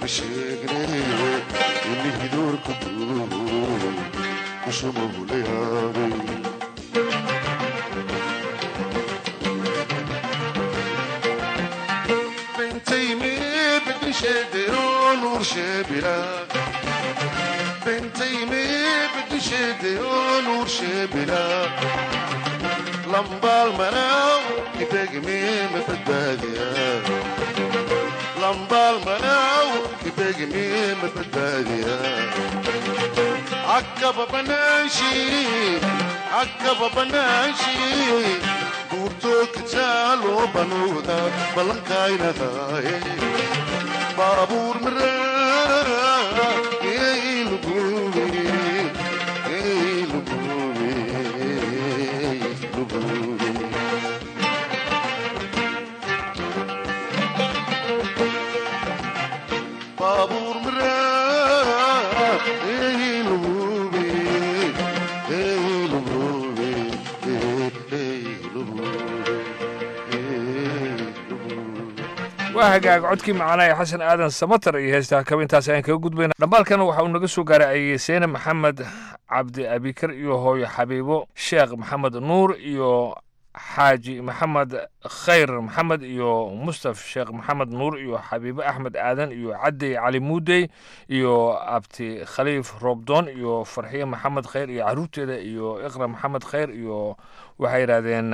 sheegne ini hidoorka duubo kushamahulayaabay بنتيمي بدي شديون ورشبلا بنتيمي بدي شديون ورشبلا لمبا المناو يبقمي مفداديا لمبا المناو يبقمي مفداديا عقب بناشي عقب بناشي buurtoog jaaloo banuuda ballankaynahay baabuur maraa lugubi lugubi lugubi baabuur maraa lugubi lugubi waa hagaag codkii macaanaa ee xasan aadan samatar iyo heestaa kaba intaas ayaan kaga gudbayna dhambaalkan waxa uu naga soo gaaray ayeseene maxamed cabdi abikar iyo hooyo xabiibo sheekh maxamed nuur iyo xaaji maxamed khayr maxamed iyo mustaf sheekh maxamed nuur iyo xabiibo axmed aadan iyo cadey cali muudey iyo abti khaliif roobdoon iyo farxiye maxamed khayr iyo caruurteeda iyo iqra maxamed khayr iyo waxay yidhahdeen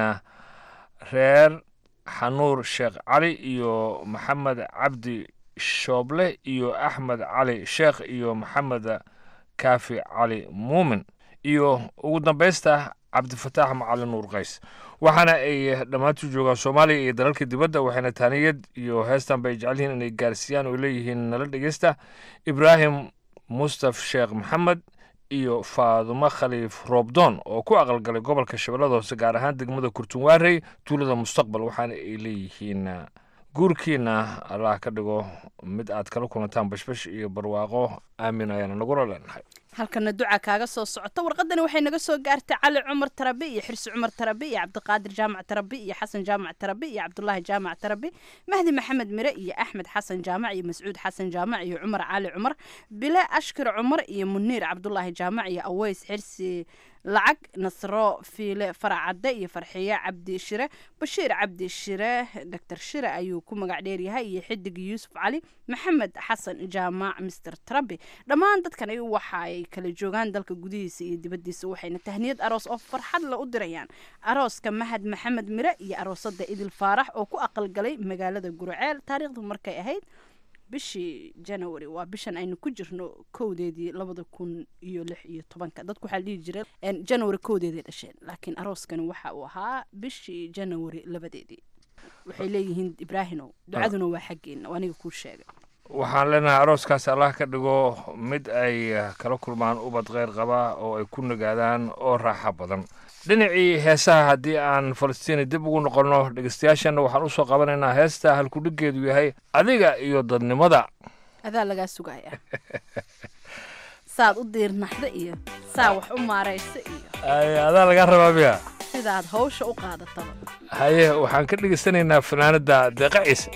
reer xanuur sheekh cali iyo maxamed cabdi shooble iyo axmed cali sheekh iyo maxamed kaafi cali muumin iyo ugu dambaysta cabdifataax macalin nuur qays waxaana ay dhammaantu joogaan soomaaliya iyo dalalka dibadda waxayna taaniyad iyo heestan bay jecel yihiin inay gaarsiiyaan oo leeyihiin nala dhegeysta ibraahim mustaf sheekh maxamed iyo faadumo khaliif roobdoon oo ku aqalgalay gobolka shabeellada hoose gaar ahaan degmada kurtunwaarey tuulada mustaqbal waxaana ay leeyihiin guurkiina allah ka dhigo mid aad kala kulantaan bashbash iyo barwaaqo aamin ayaana nagula leenahay halkana duca kaaga soo socota warqadani waxay naga soo gaartay cali cumar tarabi iyo xirsi cumar tarabi iyo cabdiqaadir jaamac tarabi iyo xasan jaamac tarabi iyo cabdulaahi jaamac tarabi mahdi maxamed mire iyo axmed xasan jaamac iyo mascuud xasan jaamac iyo cumar cali cumar bile ashkir cumar iyo muniir cabdulaahi jaamac iyo aweys xirsi lacag nasro fiile faracadde iyo farxiye cabdi shire bashiir cabdi shire doctor shire ayuu ku magac dheeryahay iyo xidig yuusuf cali maxamed xasan jaamac mister trabi dhammaan dadkani waxa ay kala joogaan dalka gudihiisa iyo dibaddiisa waxayna tahniyad aroos oo farxad la u dirayaan arooska mahad maxamed mire iyo aroosada idil faarax oo ku aqalgalay magaalada gurceel taariikhdu markay ahayd bishii january waa bishan aynu ku jirno kowdeedii labada kun iyo lix iyo tobanka dadku waxaa la dhihi jiray january kowdeeday dhasheen laakiin arooskani waxa uu ahaa bishii january labadeedii waxay leeyihiin ibraahimow ducaduna waa xaggeena waa aniga kuu sheegay waxaan leenahay arooskaas allah ka dhigo mid ay kala kulmaan ubad kheyr qaba oo ay ku nagaadaan oo raaxa badan dhinacii heesaha haddii aan falastiini dib ugu noqonno dhegeystayaashana waxaan usoo qabanaynaa heesta halkudhigeedu yahay adiga iyo dadnimada adaa lagaa sugaya saad u diirnaxda iyo saa wax u maaraysa iyo adaa lagaa rabaa miya sidaad hawsha u qaadataba haye waxaan ka dhegeysanaynaa fanaanada deeqa ciise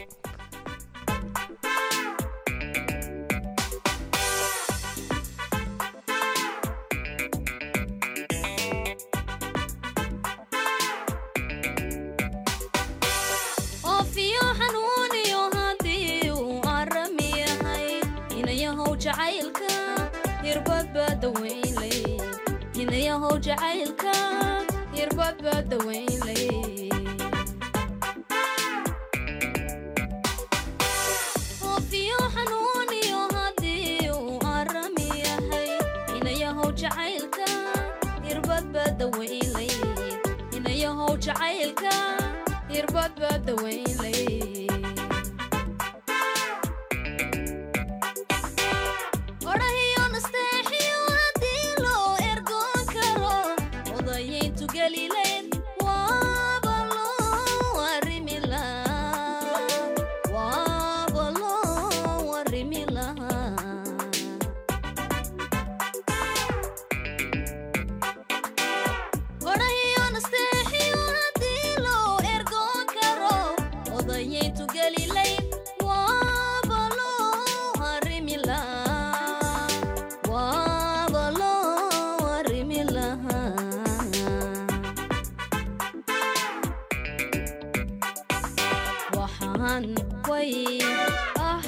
Odaye way ah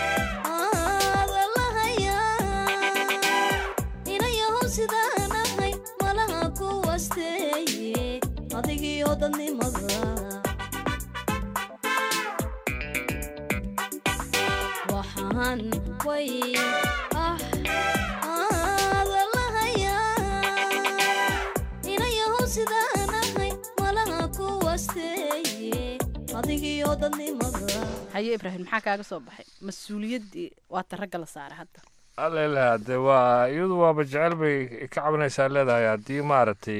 aadalahaya inayahow sidaan ahay malaha ku wasteeye adigiyo dadnimada waxaan way ah aadalahaya inayahow sidaan ahay malaha ku wasteeye adigiyo dadnimada haye ibraahim maxaa kaaga soo baxay mas-uuliyaddii waata ragga la saaray hadda allela de waa iyadu waaba jecel bay ka cabanaysaa leedahay haddii maaragtay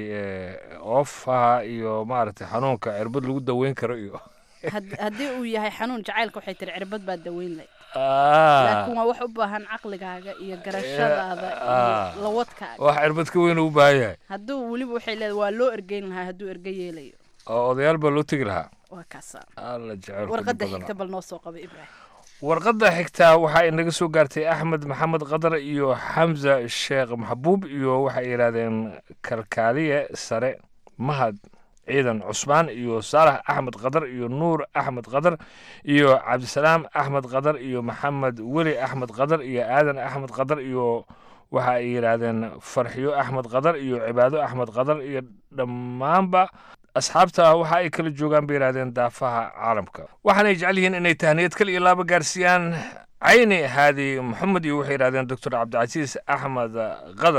oofaha iyo maaragtay xanuunka cirbad lagu daweyn karo iyo Had- haddii uu yahay xanuun jacaylka waxay tiri cirbad baa daweyn lahayd Ah. laakiin waa wax u baahan caqligaaga iyo garashadaada Ah. iyo lawadkaaga wax cirbad ka weyn u baahan yahay hadduu weliba waxay leedahay waa loo ergeyn lahaa hadduu erge yeelayo oo odayaal baa loo tegi lahaa waa kaasa alla jecel warqadda xigta bal noo soo qaba ibraahim warqadda xigtaa waxaa inaga soo gaartay axmed maxamed qadar iyo xamza sheekh maxbuub iyo waxay yidhaahdeen kalkaaliye sare mahad ciidan cusmaan iyo saalax axmed qadar iyo nuur axmed qadar iyo cabdisalaam axmed qadar iyo maxamed weli axmed qadar iyo aadan axmed qadar iyo waxa ay yidhaahdeen farxiyo axmed qadar iyo cibaado axmed qadar iyo dhammaanba asxaabta waxa ay kala joogaan bay yidhahdeen daafaha caalamka waxaanay jecel yihiin inay tahniyad kal iyo laaba gaarsiiyaan cayni haadi maxamed iyo waxay yidhahdeen doctor cabdicasiis axmed qadar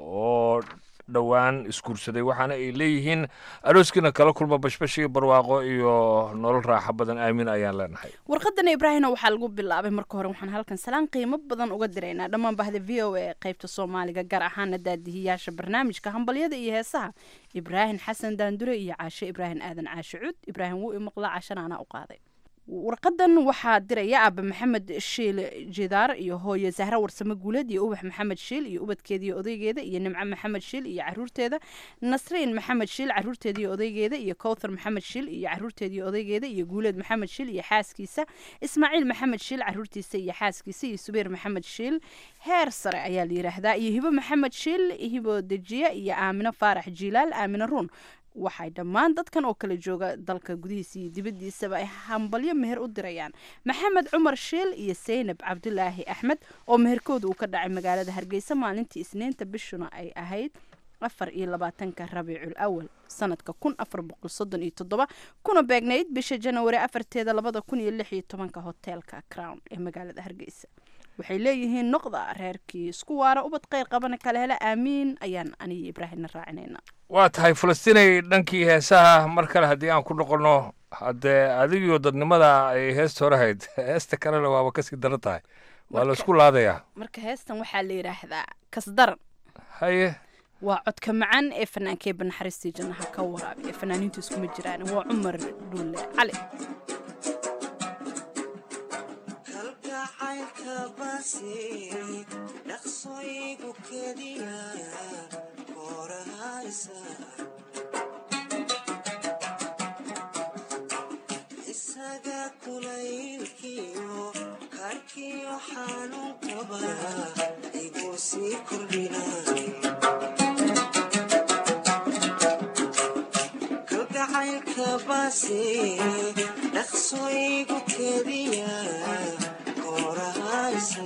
oo dhowaan isguursaday waxaana ay leeyihiin arooskiina kala kulma bashbash iyo barwaaqo iyo nolol raaxo badan aamin ayaan leenahay warqadana ibraahimna waxaa lagu bilaabay marka hore waxaan halkan salaan qiimo badan uga diraynaa dhammaan bahda v o a qaybta soomaaliga gaar ahaana daadihiyaasha barnaamijka hambalyada iyo heesaha ibraahim xasan daandure iyo caashe ibraahim aadan caashe cud ibraahim wuu imaqlaa caashana anaa u qaaday warqadan waxaa diraya aaba maxamed shiil jidaar iyo hooye zahra warsame guuleed iyo ubax maxamed shiil iyo ubadkeeda iyo odaygeeda iyo nimco maxamed shiil iyo caruurteeda nasriin maxamed shiil caruurteeda iyo odaygeeda iyo kowthar maxamed shiil iyo caruurteeda iyo odaygeeda iyo guuleed maxamed shiil iyo xaaskiisa ismaaciil maxamed shiil caruurtiisa iyo xaaskiisa iyo subeer maxamed shiil heer sare ayaa la yidhaahdaa iyo hibo maxamed shiil hibo dejiye iyo aamino faarax jiilaal aamino ruun waxay dhammaan dadkan oo kala jooga dalka gudihiisa iyo dibaddiisaba ay hambalyo meher u dirayaan maxamed cumar shiil iyo seynab cabdulaahi axmed oo meherkooda uu ka dhacay magaalada hargeysa maalintii isniinta bishuna ay ahayd afar iyo labaatanka rabiicul awal sanadka kun afar boqol soddon iyo toddoba kuna beegnayd bisha janawari afarteeda labada kun iyo lix iyo tobanka hoteelka crown ee magaalada hargeysa waxay leeyihiin noqda reerkii isku waara ubad kheyr qabana kala hela aamiin ayaan aniyo ibraahimna raacinayna waa tahay falastiinay dhankii heesaha mar kale haddii aan ku noqonno haddee adigiyo dadnimada ay heesta hore hayd heesta kalena waaba kasii daran tahay waa la isku laadayaa marka heestan waxaa la yidhaahdaa kasdaran haye waa codka macaan ee fanaankee banaxariistii jannaha ka waraabi ee fanaaniintu iskuma jiraan waa cumar dhuulle cali dhaqsoygu kediya korahaysa isaga kulaylkiyo karkiyo xanuun qaba igu sii kordhina kalgacaylka baase dhaqsoygu kediya korahaysa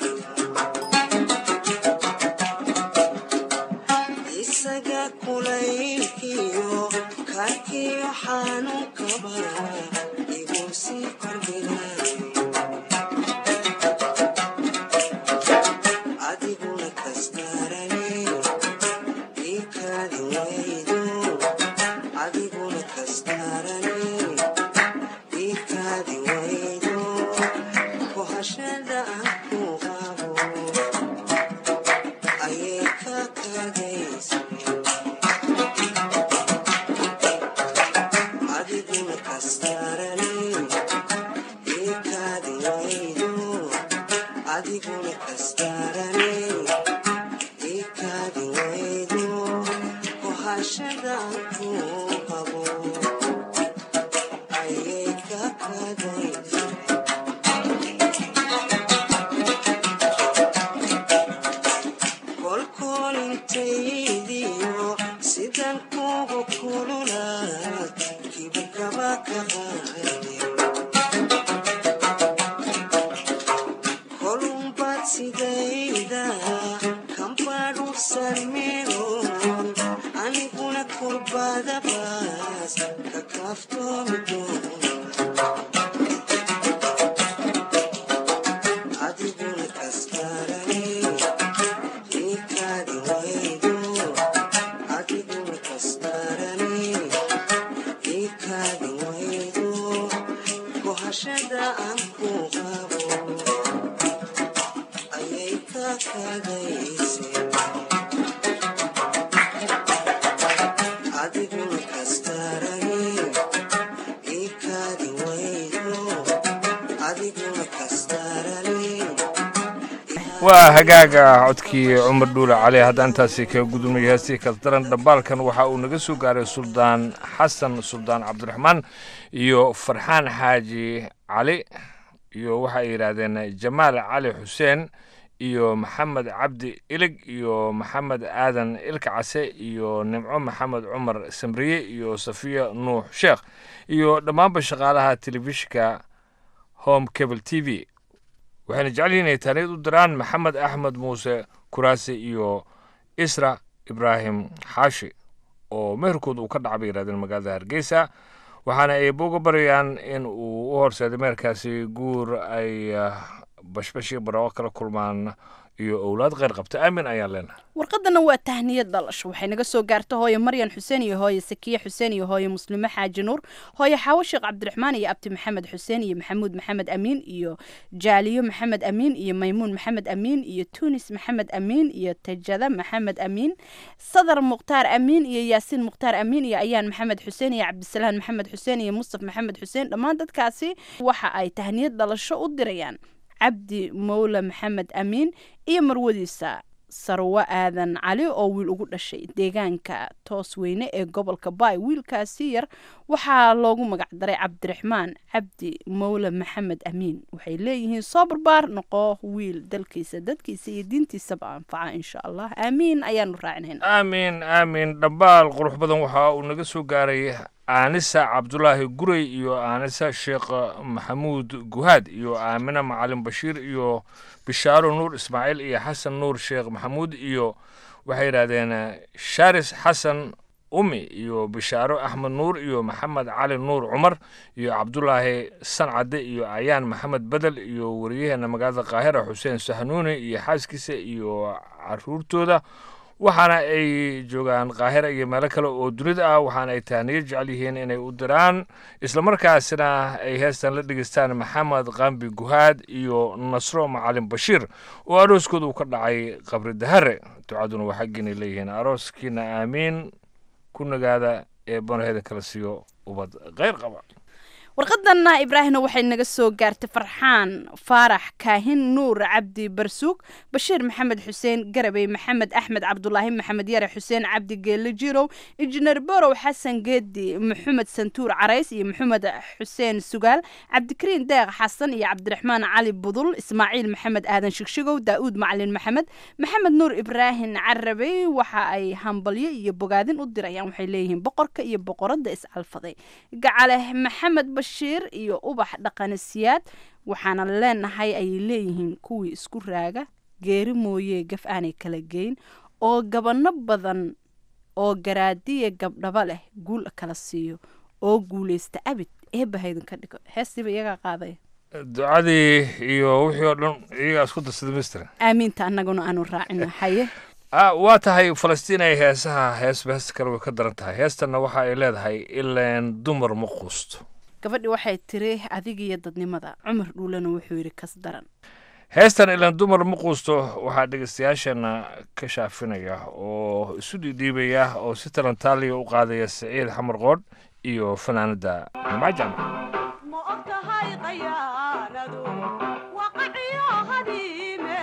isaga kulaylkiyo karkiyo xanuun kaba igu sii kordhina adiguna kastarane ikaadi waydo adiguna kastarane ikaadi waydo kohashada aan ku qabo ayay ka kadaysa salmiro aniguna kurbada baas ka kaaftoomi doono adiguna kastarane ikaadi waydo adiguna kastarane ikaadi waydo kohashada aan ku qabo ayay ka kagayse adiguna kastarane ikaadi waydo adiguna kastarane waa hagaaga codkii cumar dhuule cali haddaan intaasi kaga gudubnay heestii kasdaran dhambaalkan waxa uu naga soo gaaray suldaan xasan suldaan cabdiraxmaan iyo farxaan xaaji cali iyo waxay yidhaahdeen jamaal cali xuseen iyo maxamed cabdi ilig iyo maxamed aadan ilka case iyo nimco maxamed cumar samriye iyo safiya nuux sheekh iyo dhammaanba shaqaalaha telefishinka home cable t v waxayna jecel yihiin inay taaniyad u diraan maxamed axmed muuse kuraasi iyo isra ibraahim xaashi oo meherkooda uu ka dhaca bay yidhahdeen magaalada hargeysa waxaana ay boga barayaan in uu u horseeday meherkaasi guur ay ah, bashbash iyo barooqo kala kulmaan iyo owlaad kheyr qabta aamin ayaan leenahay warqadana waa tahniyad dhalasho waxay naga soo gaarta hooye maryan xuseen iyo hooye sakiye xuseen iyo hooye muslime xaaji nuur hooye xaawo sheekh cabdiraxmaan iyo abti maxamed xuseen iyo maxamuud maxamed amiin iyo jaaliyo maxamed amiin iyo maymuun maxamed amiin iyo tunis maxamed amiin iyo tajada maxamed amiin sadar mukhtaar amiin iyo yaasiin mukhtaar amiin iyo ayaan maxamed xuseen iyo cabdisalaan maxamed xuseen iyo mustaf maxamed xuseen dhammaan dadkaasi waxa ay tahniyad dhalasho u dirayaan cabdi mowle maxamed amiin iyo marwadiisa sarwo aadan cali oo wiil ugu dhashay deegaanka toos weyne ee gobolka baay wiilkaasi yar waxaa loogu magacdaray cabdiraxmaan cabdi mowle maxamed amiin waxay leeyihiin soo barbaar noqo wiil dalkiisa dadkiisa iyo diintiisaba anfaca insha allah aamiin ayaanu raacinayna aamin aamin dhambaal qurux badan waxa uu naga soo gaaray aanisa cabdulaahi gurey iyo aanisa sheekh maxamuud guhaad iyo aamina macalin bashiir iyo bishaaro nuur ismaaciil iyo xasan nuur sheekh maxamuud iyo waxay yidhahdeen sharis xasan umi iyo bishaaro axmed nuur iyo maxamed cali nuur cumar iyo cabdulaahi sancade iyo ayaan maxamed bedel iyo wariyaheena magaalada qaahira xuseen sahnuuni iyo xaaskiisa iyo caruurtooda waxaana ay joogaan qaahira iyo meelo kale oo dunida ah waxaana ay tahniyo jecel yihiin inay u diraan islamarkaasina ay heestan la dhegeystaan maxamed qambi guhaad iyo nasro macalin bashiir oo arooskooda uu ka dhacay qabri dahare ducaduna waa xaggiinay leeyihiin arooskiina aamiin ku nagaada ee banaheeda kala siiyo ubad kheyr qaba warqadanna ibraahimna waxay naga soo gaartay farxaan faarax kaahin nuur cabdi barsuug bashiir maxamed xuseen garabey maxamed axmed cabdulaahi maxamed yare xuseen cabdi geelle jirow injineer borow xasan geedi maxamed santuur carays iyo maxamed xuseen sugaal cabdikariin deeq xasan iyo cabdiraxmaan cali budul ismaaciil maxamed aadan shigshigow daa'uud macalin maxamed maxamed nuur ibraahim carabey waxa ay hambalyo iyo bogaadin u dirayaan waxay leeyihiin boqorka iyo boqoradda iscalfaday gacale maxamed bashiir iyo ubax dhaqanisiyaad waxaana leenahay ayay leeyihiin kuwii isku raaga geeri mooye gaf aanay kala geyn oo gabanno badan oo garaadiya gabdhaba leh guul kala siiyo oo guulaysta abid eebahaydan ka dhigo heestiiba iyagaa qaaday ducadii iyo wixii oo dhan iyagaa isku darsaday mister aamiinta annaguna aanu raacino haye ah waa tahay falastiin ay heesaha heesba heesta kale way ka daran tahay heestanna waxa ay leedahay ileen dumar ma quusto gabadhi waxay tiri adigiyo dadnimada cumar dhuulana wuxuu yidhi kas daran heestan ilaan dumar ma quusto waxaa dhegeystayaashana ka shaafinaya oo isu dhiidhiibaya oo si talantaaliya u qaadaya siciid xamar qoodh iyo fanaanada nimcajan ma ogtahay qayaanadu waqaciyo hadiime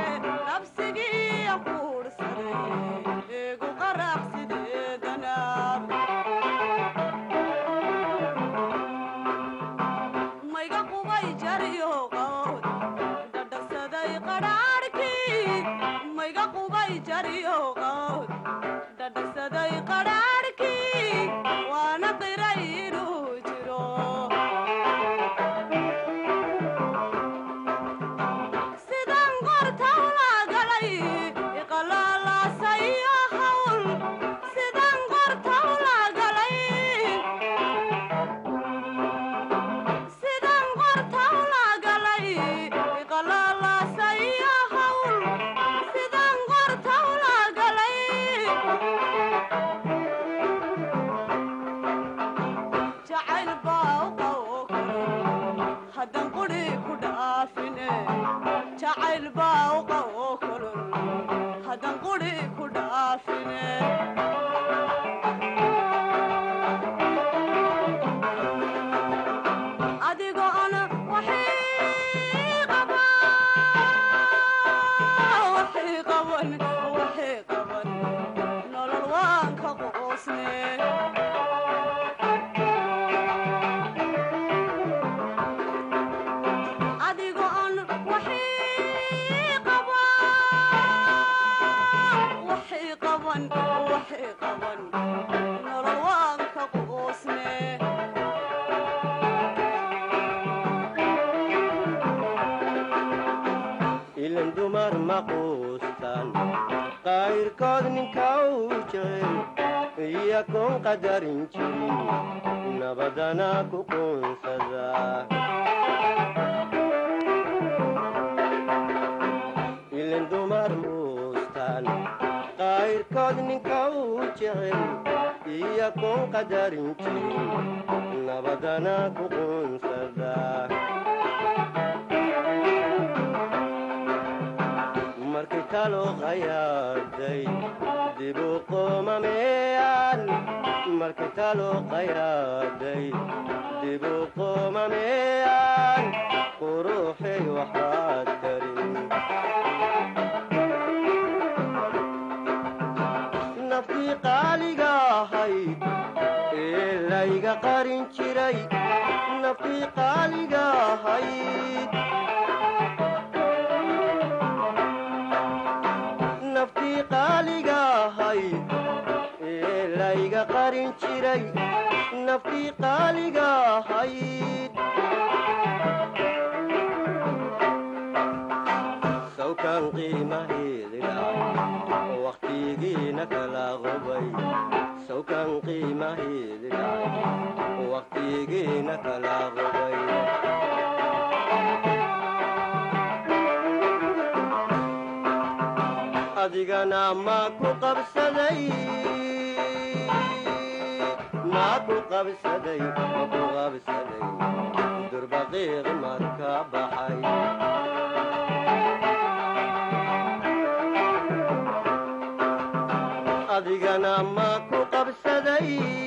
nabsigii quursaday eegu qarax sideedana mayga qubay jariyo qawd dhadhasaday qadhaadhkii mayga qubay jariyo qawd dhadhasaday qadhaadhkii waana qiray inuu jiro sidaan qorta ula galay iqalaalaasa waxay qaban nolol waan ka qoosne adigo on waxay qaban waxay qaban waxay qaban nolol waan ka qoosne ilan dumar ma quustan qayrkood ninka uu jecel iyakoon qadarin jirin nabadana ku quunsada ilan dumar muustan qayrkood ninka uu jecel iyakoon qadarin jirin nabadana ku quunsada markii talo qayaaday dibu qoomameyaan markii talo qayaaday dibu qoomameyaan quruxay waxaad karin naftii qaaliga ahayd ee layga qarin jiray naftii qaaliga ahayd naftii qaaliga ahayd ee layga qarin jiray naftii qaaliga ahayd sawkan qiimaheedi dhacay waqtigiina kala qubay sawkan qiimaheedi dhacay waqtigiina kala qubay adigana ma ku qabsaday ma ku qabsaday ma ku qabsaday durbaqiiq marka baxay adigana ma ku qabsaday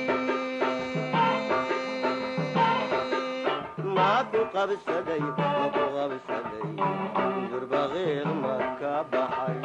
ma ku qabsaday ma ku qabsaday durbaqiiq marka baxay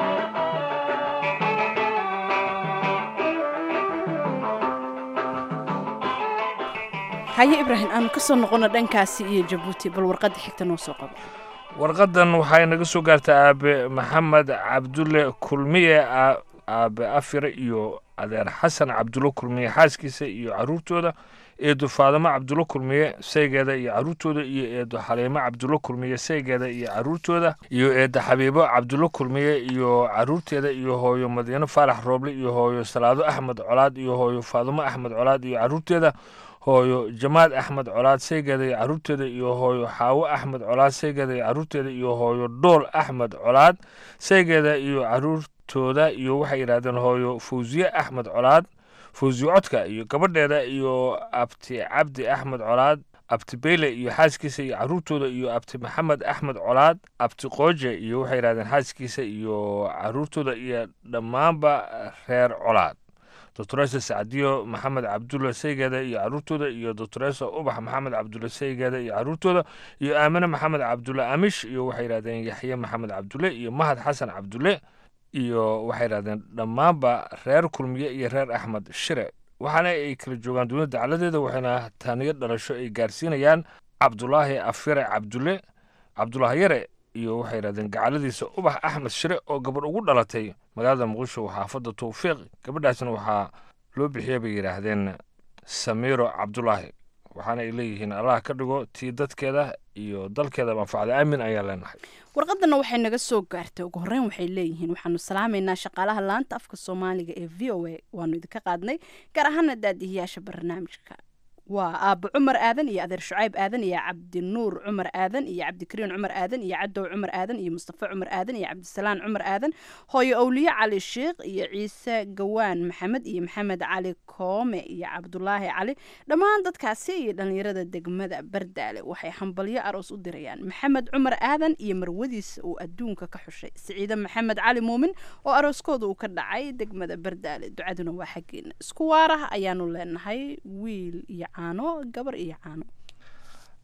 haye ibraahim aanu ka soo noqono dhankaasi iyo jabuuti bal warqadda xigta noo soo qabo warqadan waxay naga soo gaartay aabe maxamed cabdulle kulmiye aa- aabe afire iyo adeer xasan cabdulle kulmiye xaaskiisa iyo caruurtooda eedo faadamo cabdulle kulmiye saygeeda iyo caruurtooda iyo eedo xaliimo cabdulle kulmiye saygeeda iyo caruurtooda iyo eedo xabiibo cabdulle kulmiye iyo caruurteeda iyo hooyo madiino faarax rooble iyo hooyo salaado axmed colaad iyo hooyo faadamo axmed colaad iyo caruurteeda hooyo jamaad axmed colaad saygeeda iyo caruurteeda iyo hooyo xaawo axmed colaad saygeeda iyo caruurteeda iyo hooyo dhool axmed colaad saygeeda iyo caruurtooda iyo waxay yidhahdeen hooyo fawsiye axmed colaad fawsiye codka iyo gabadheeda iyo abti cabdi axmed colaad abti beyle iyo xaaskiisa iyo caruurtooda iyo abti maxamed axmed colaad abti qooje iyo waxay yidhahdeen xaaskiisa iyo caruurtooda iyo dhammaanba reer colaad doctoresa sacdiyo maxamed cabdulle saygeeda iyo caruurtooda iyo doctoresa ubax maxamed cabdulle saygeeda iyo caruurtooda iyo aamine maxamed cabdulle amish iyo waxay yidhahdeen yaxye maxamed cabdulle iyo mahad xasan cabdulle iyo waxay yidhahdeen dhammaanba reer kulmiye iyo reer axmed shire waxaana ay kala joogaan dunida dacladeeda waxayna taaniyo dhalasho ay gaarsiinayaan cabdulaahi afire cabdulle cabdulaahi yare iyo waxay yidhahdeen gacaladiisa ubax axmed shire oo gabadh ugu dhalatay magaalada muqdisho xaafadda towfiiq gabadhaasna waxaa loo bixiyay bay yidhaahdeen samiiro cabdulaahi waxaana ay leeyihiin allah ka dhigo tii dadkeeda iyo dalkeeda manfacda aamin ayaan leenahay warqadana waxay naga soo gaartay ugu horreyn waxay leeyihiin waxaanu salaamaynaa shaqaalaha laanta afka soomaaliga ee v o a waanu idinka qaadnay gaar ahaana daadihiyaasha barnaamijka waa aabo cumar aadan iyo adeer shucayb aadan iyo cabdinuur cumar aadan iyo cabdikariin cumar aadan iyo cadow cumar aadan iyo mustafa cumar aadan iyo cabdisalaan cumar aadan hooyo owliye cali sheikh iyo ciise gawaan maxamed iyo maxamed cali koome iyo cabdulaahi cali dhammaan dadkaasi iyo dhallinyarada degmada bardaale waxay hambalyo aroos u dirayaan maxamed cumar aadan iyo marwadiisa uu adduunka ka xushay siciide maxamed cali muumin oo arooskooda uu ka dhacay degmada bardaale ducaduna waa xaggeena isku waarah ayaanu leenahay wiil iyo caano gabar iyo caano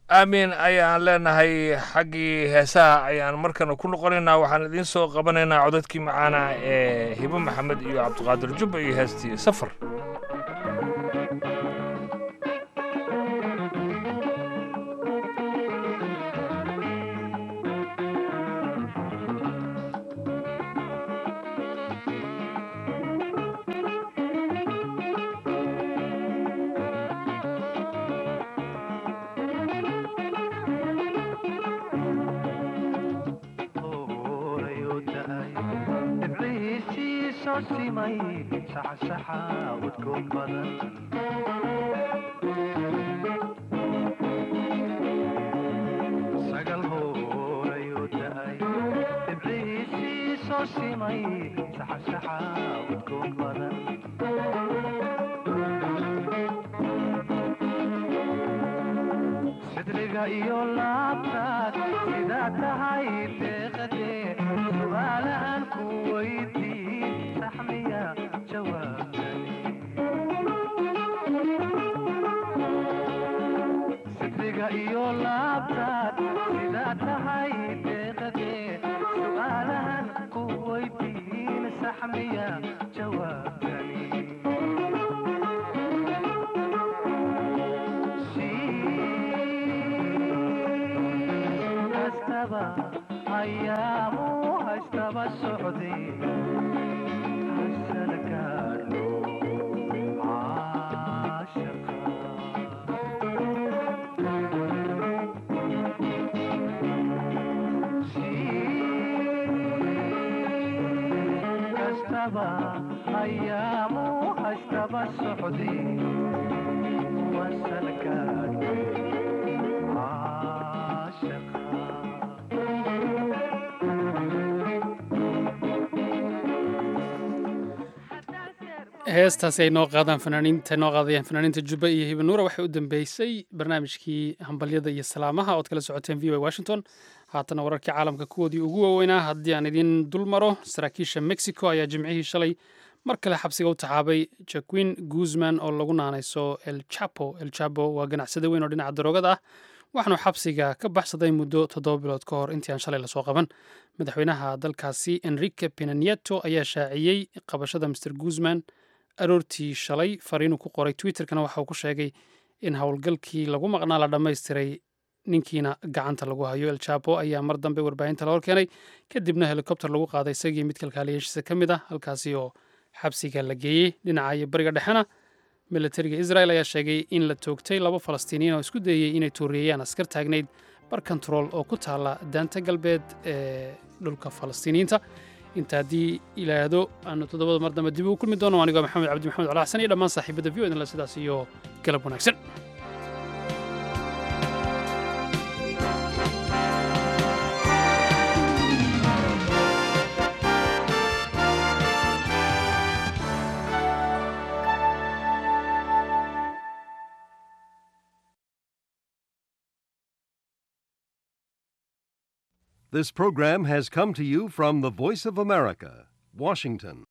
aamiin ayaan leenahay xaggii heesaha ayaan markana ku noqonaynaa waxaan idiin soo qabanaynaa codadkii macaana ee hibo maxamed iyo cabdiqaadir jubba iyo heestii safar sidriga iyo laabtaad sidaa tahay deeqade su'aalahan ku weydiin saxmiya jawaabsidriga iyo laabtaad sidaa tahay deeqade su'aalahan ku weydiin saxmiya jawaabtani ayaamu haystaba socde hasalgaadho kastaba ayaamu haystaba socde wasalgaadho heestaasi ay noo qaadaan fanaaniinta noo qaadayaan fanaaniinta jubba iyo hibanuura waxay u dambeysay barnaamijkii hambalyada iyo salaamaha ood kala socoteen v o washington haatana wararkii caalamka kuwoodii ugu waaweynaa haddii aan idiin dul maro saraakiisha mexico ayaa jimcihii shalay mar kale xabsiga u taxaabay jaquin guzman oo lagu naanayso el chapo el chapo waa ganacsade weyn oo dhinaca daroogada ah waxaanu xabsiga ka baxsaday muddo toddoba bilood ka hor intii aan shalay lasoo qaban madaxweynaha dalkaasi enrique pinanieto ayaa shaaciyey qabashada mr guzman aroortii shalay fariinuu ku qoray twitterkana waxa uu ku sheegay in howlgalkii lagu maqnaa la dhammaystiray ninkiina gacanta lagu hayo el chapo ayaa mar dambe warbaahinta la horkeenay kadibna helikobter lagu qaaday isagii mid kalkaaliyaashiisa ka mid ah halkaasi oo xabsiga la geeyey dhinaca iyo bariga dhexena militariga israel ayaa sheegay in la toogtay laba falastiiniyiin oo isku dayey inay tuuriyeyaan askar taagnayd bar kontarool oo ku taala daanta galbeed ee dhulka falastiiniyiinta inta haddii ilaahdo aanu toddobada mar dambe dib ugu kulmi doono anigoo maxamed cabdi maxamed cala xasan iyo dhammaan saaxiibada v o idinle sidaas iyo galab wanaagsan This program has come to you from the Voice of America, Washington.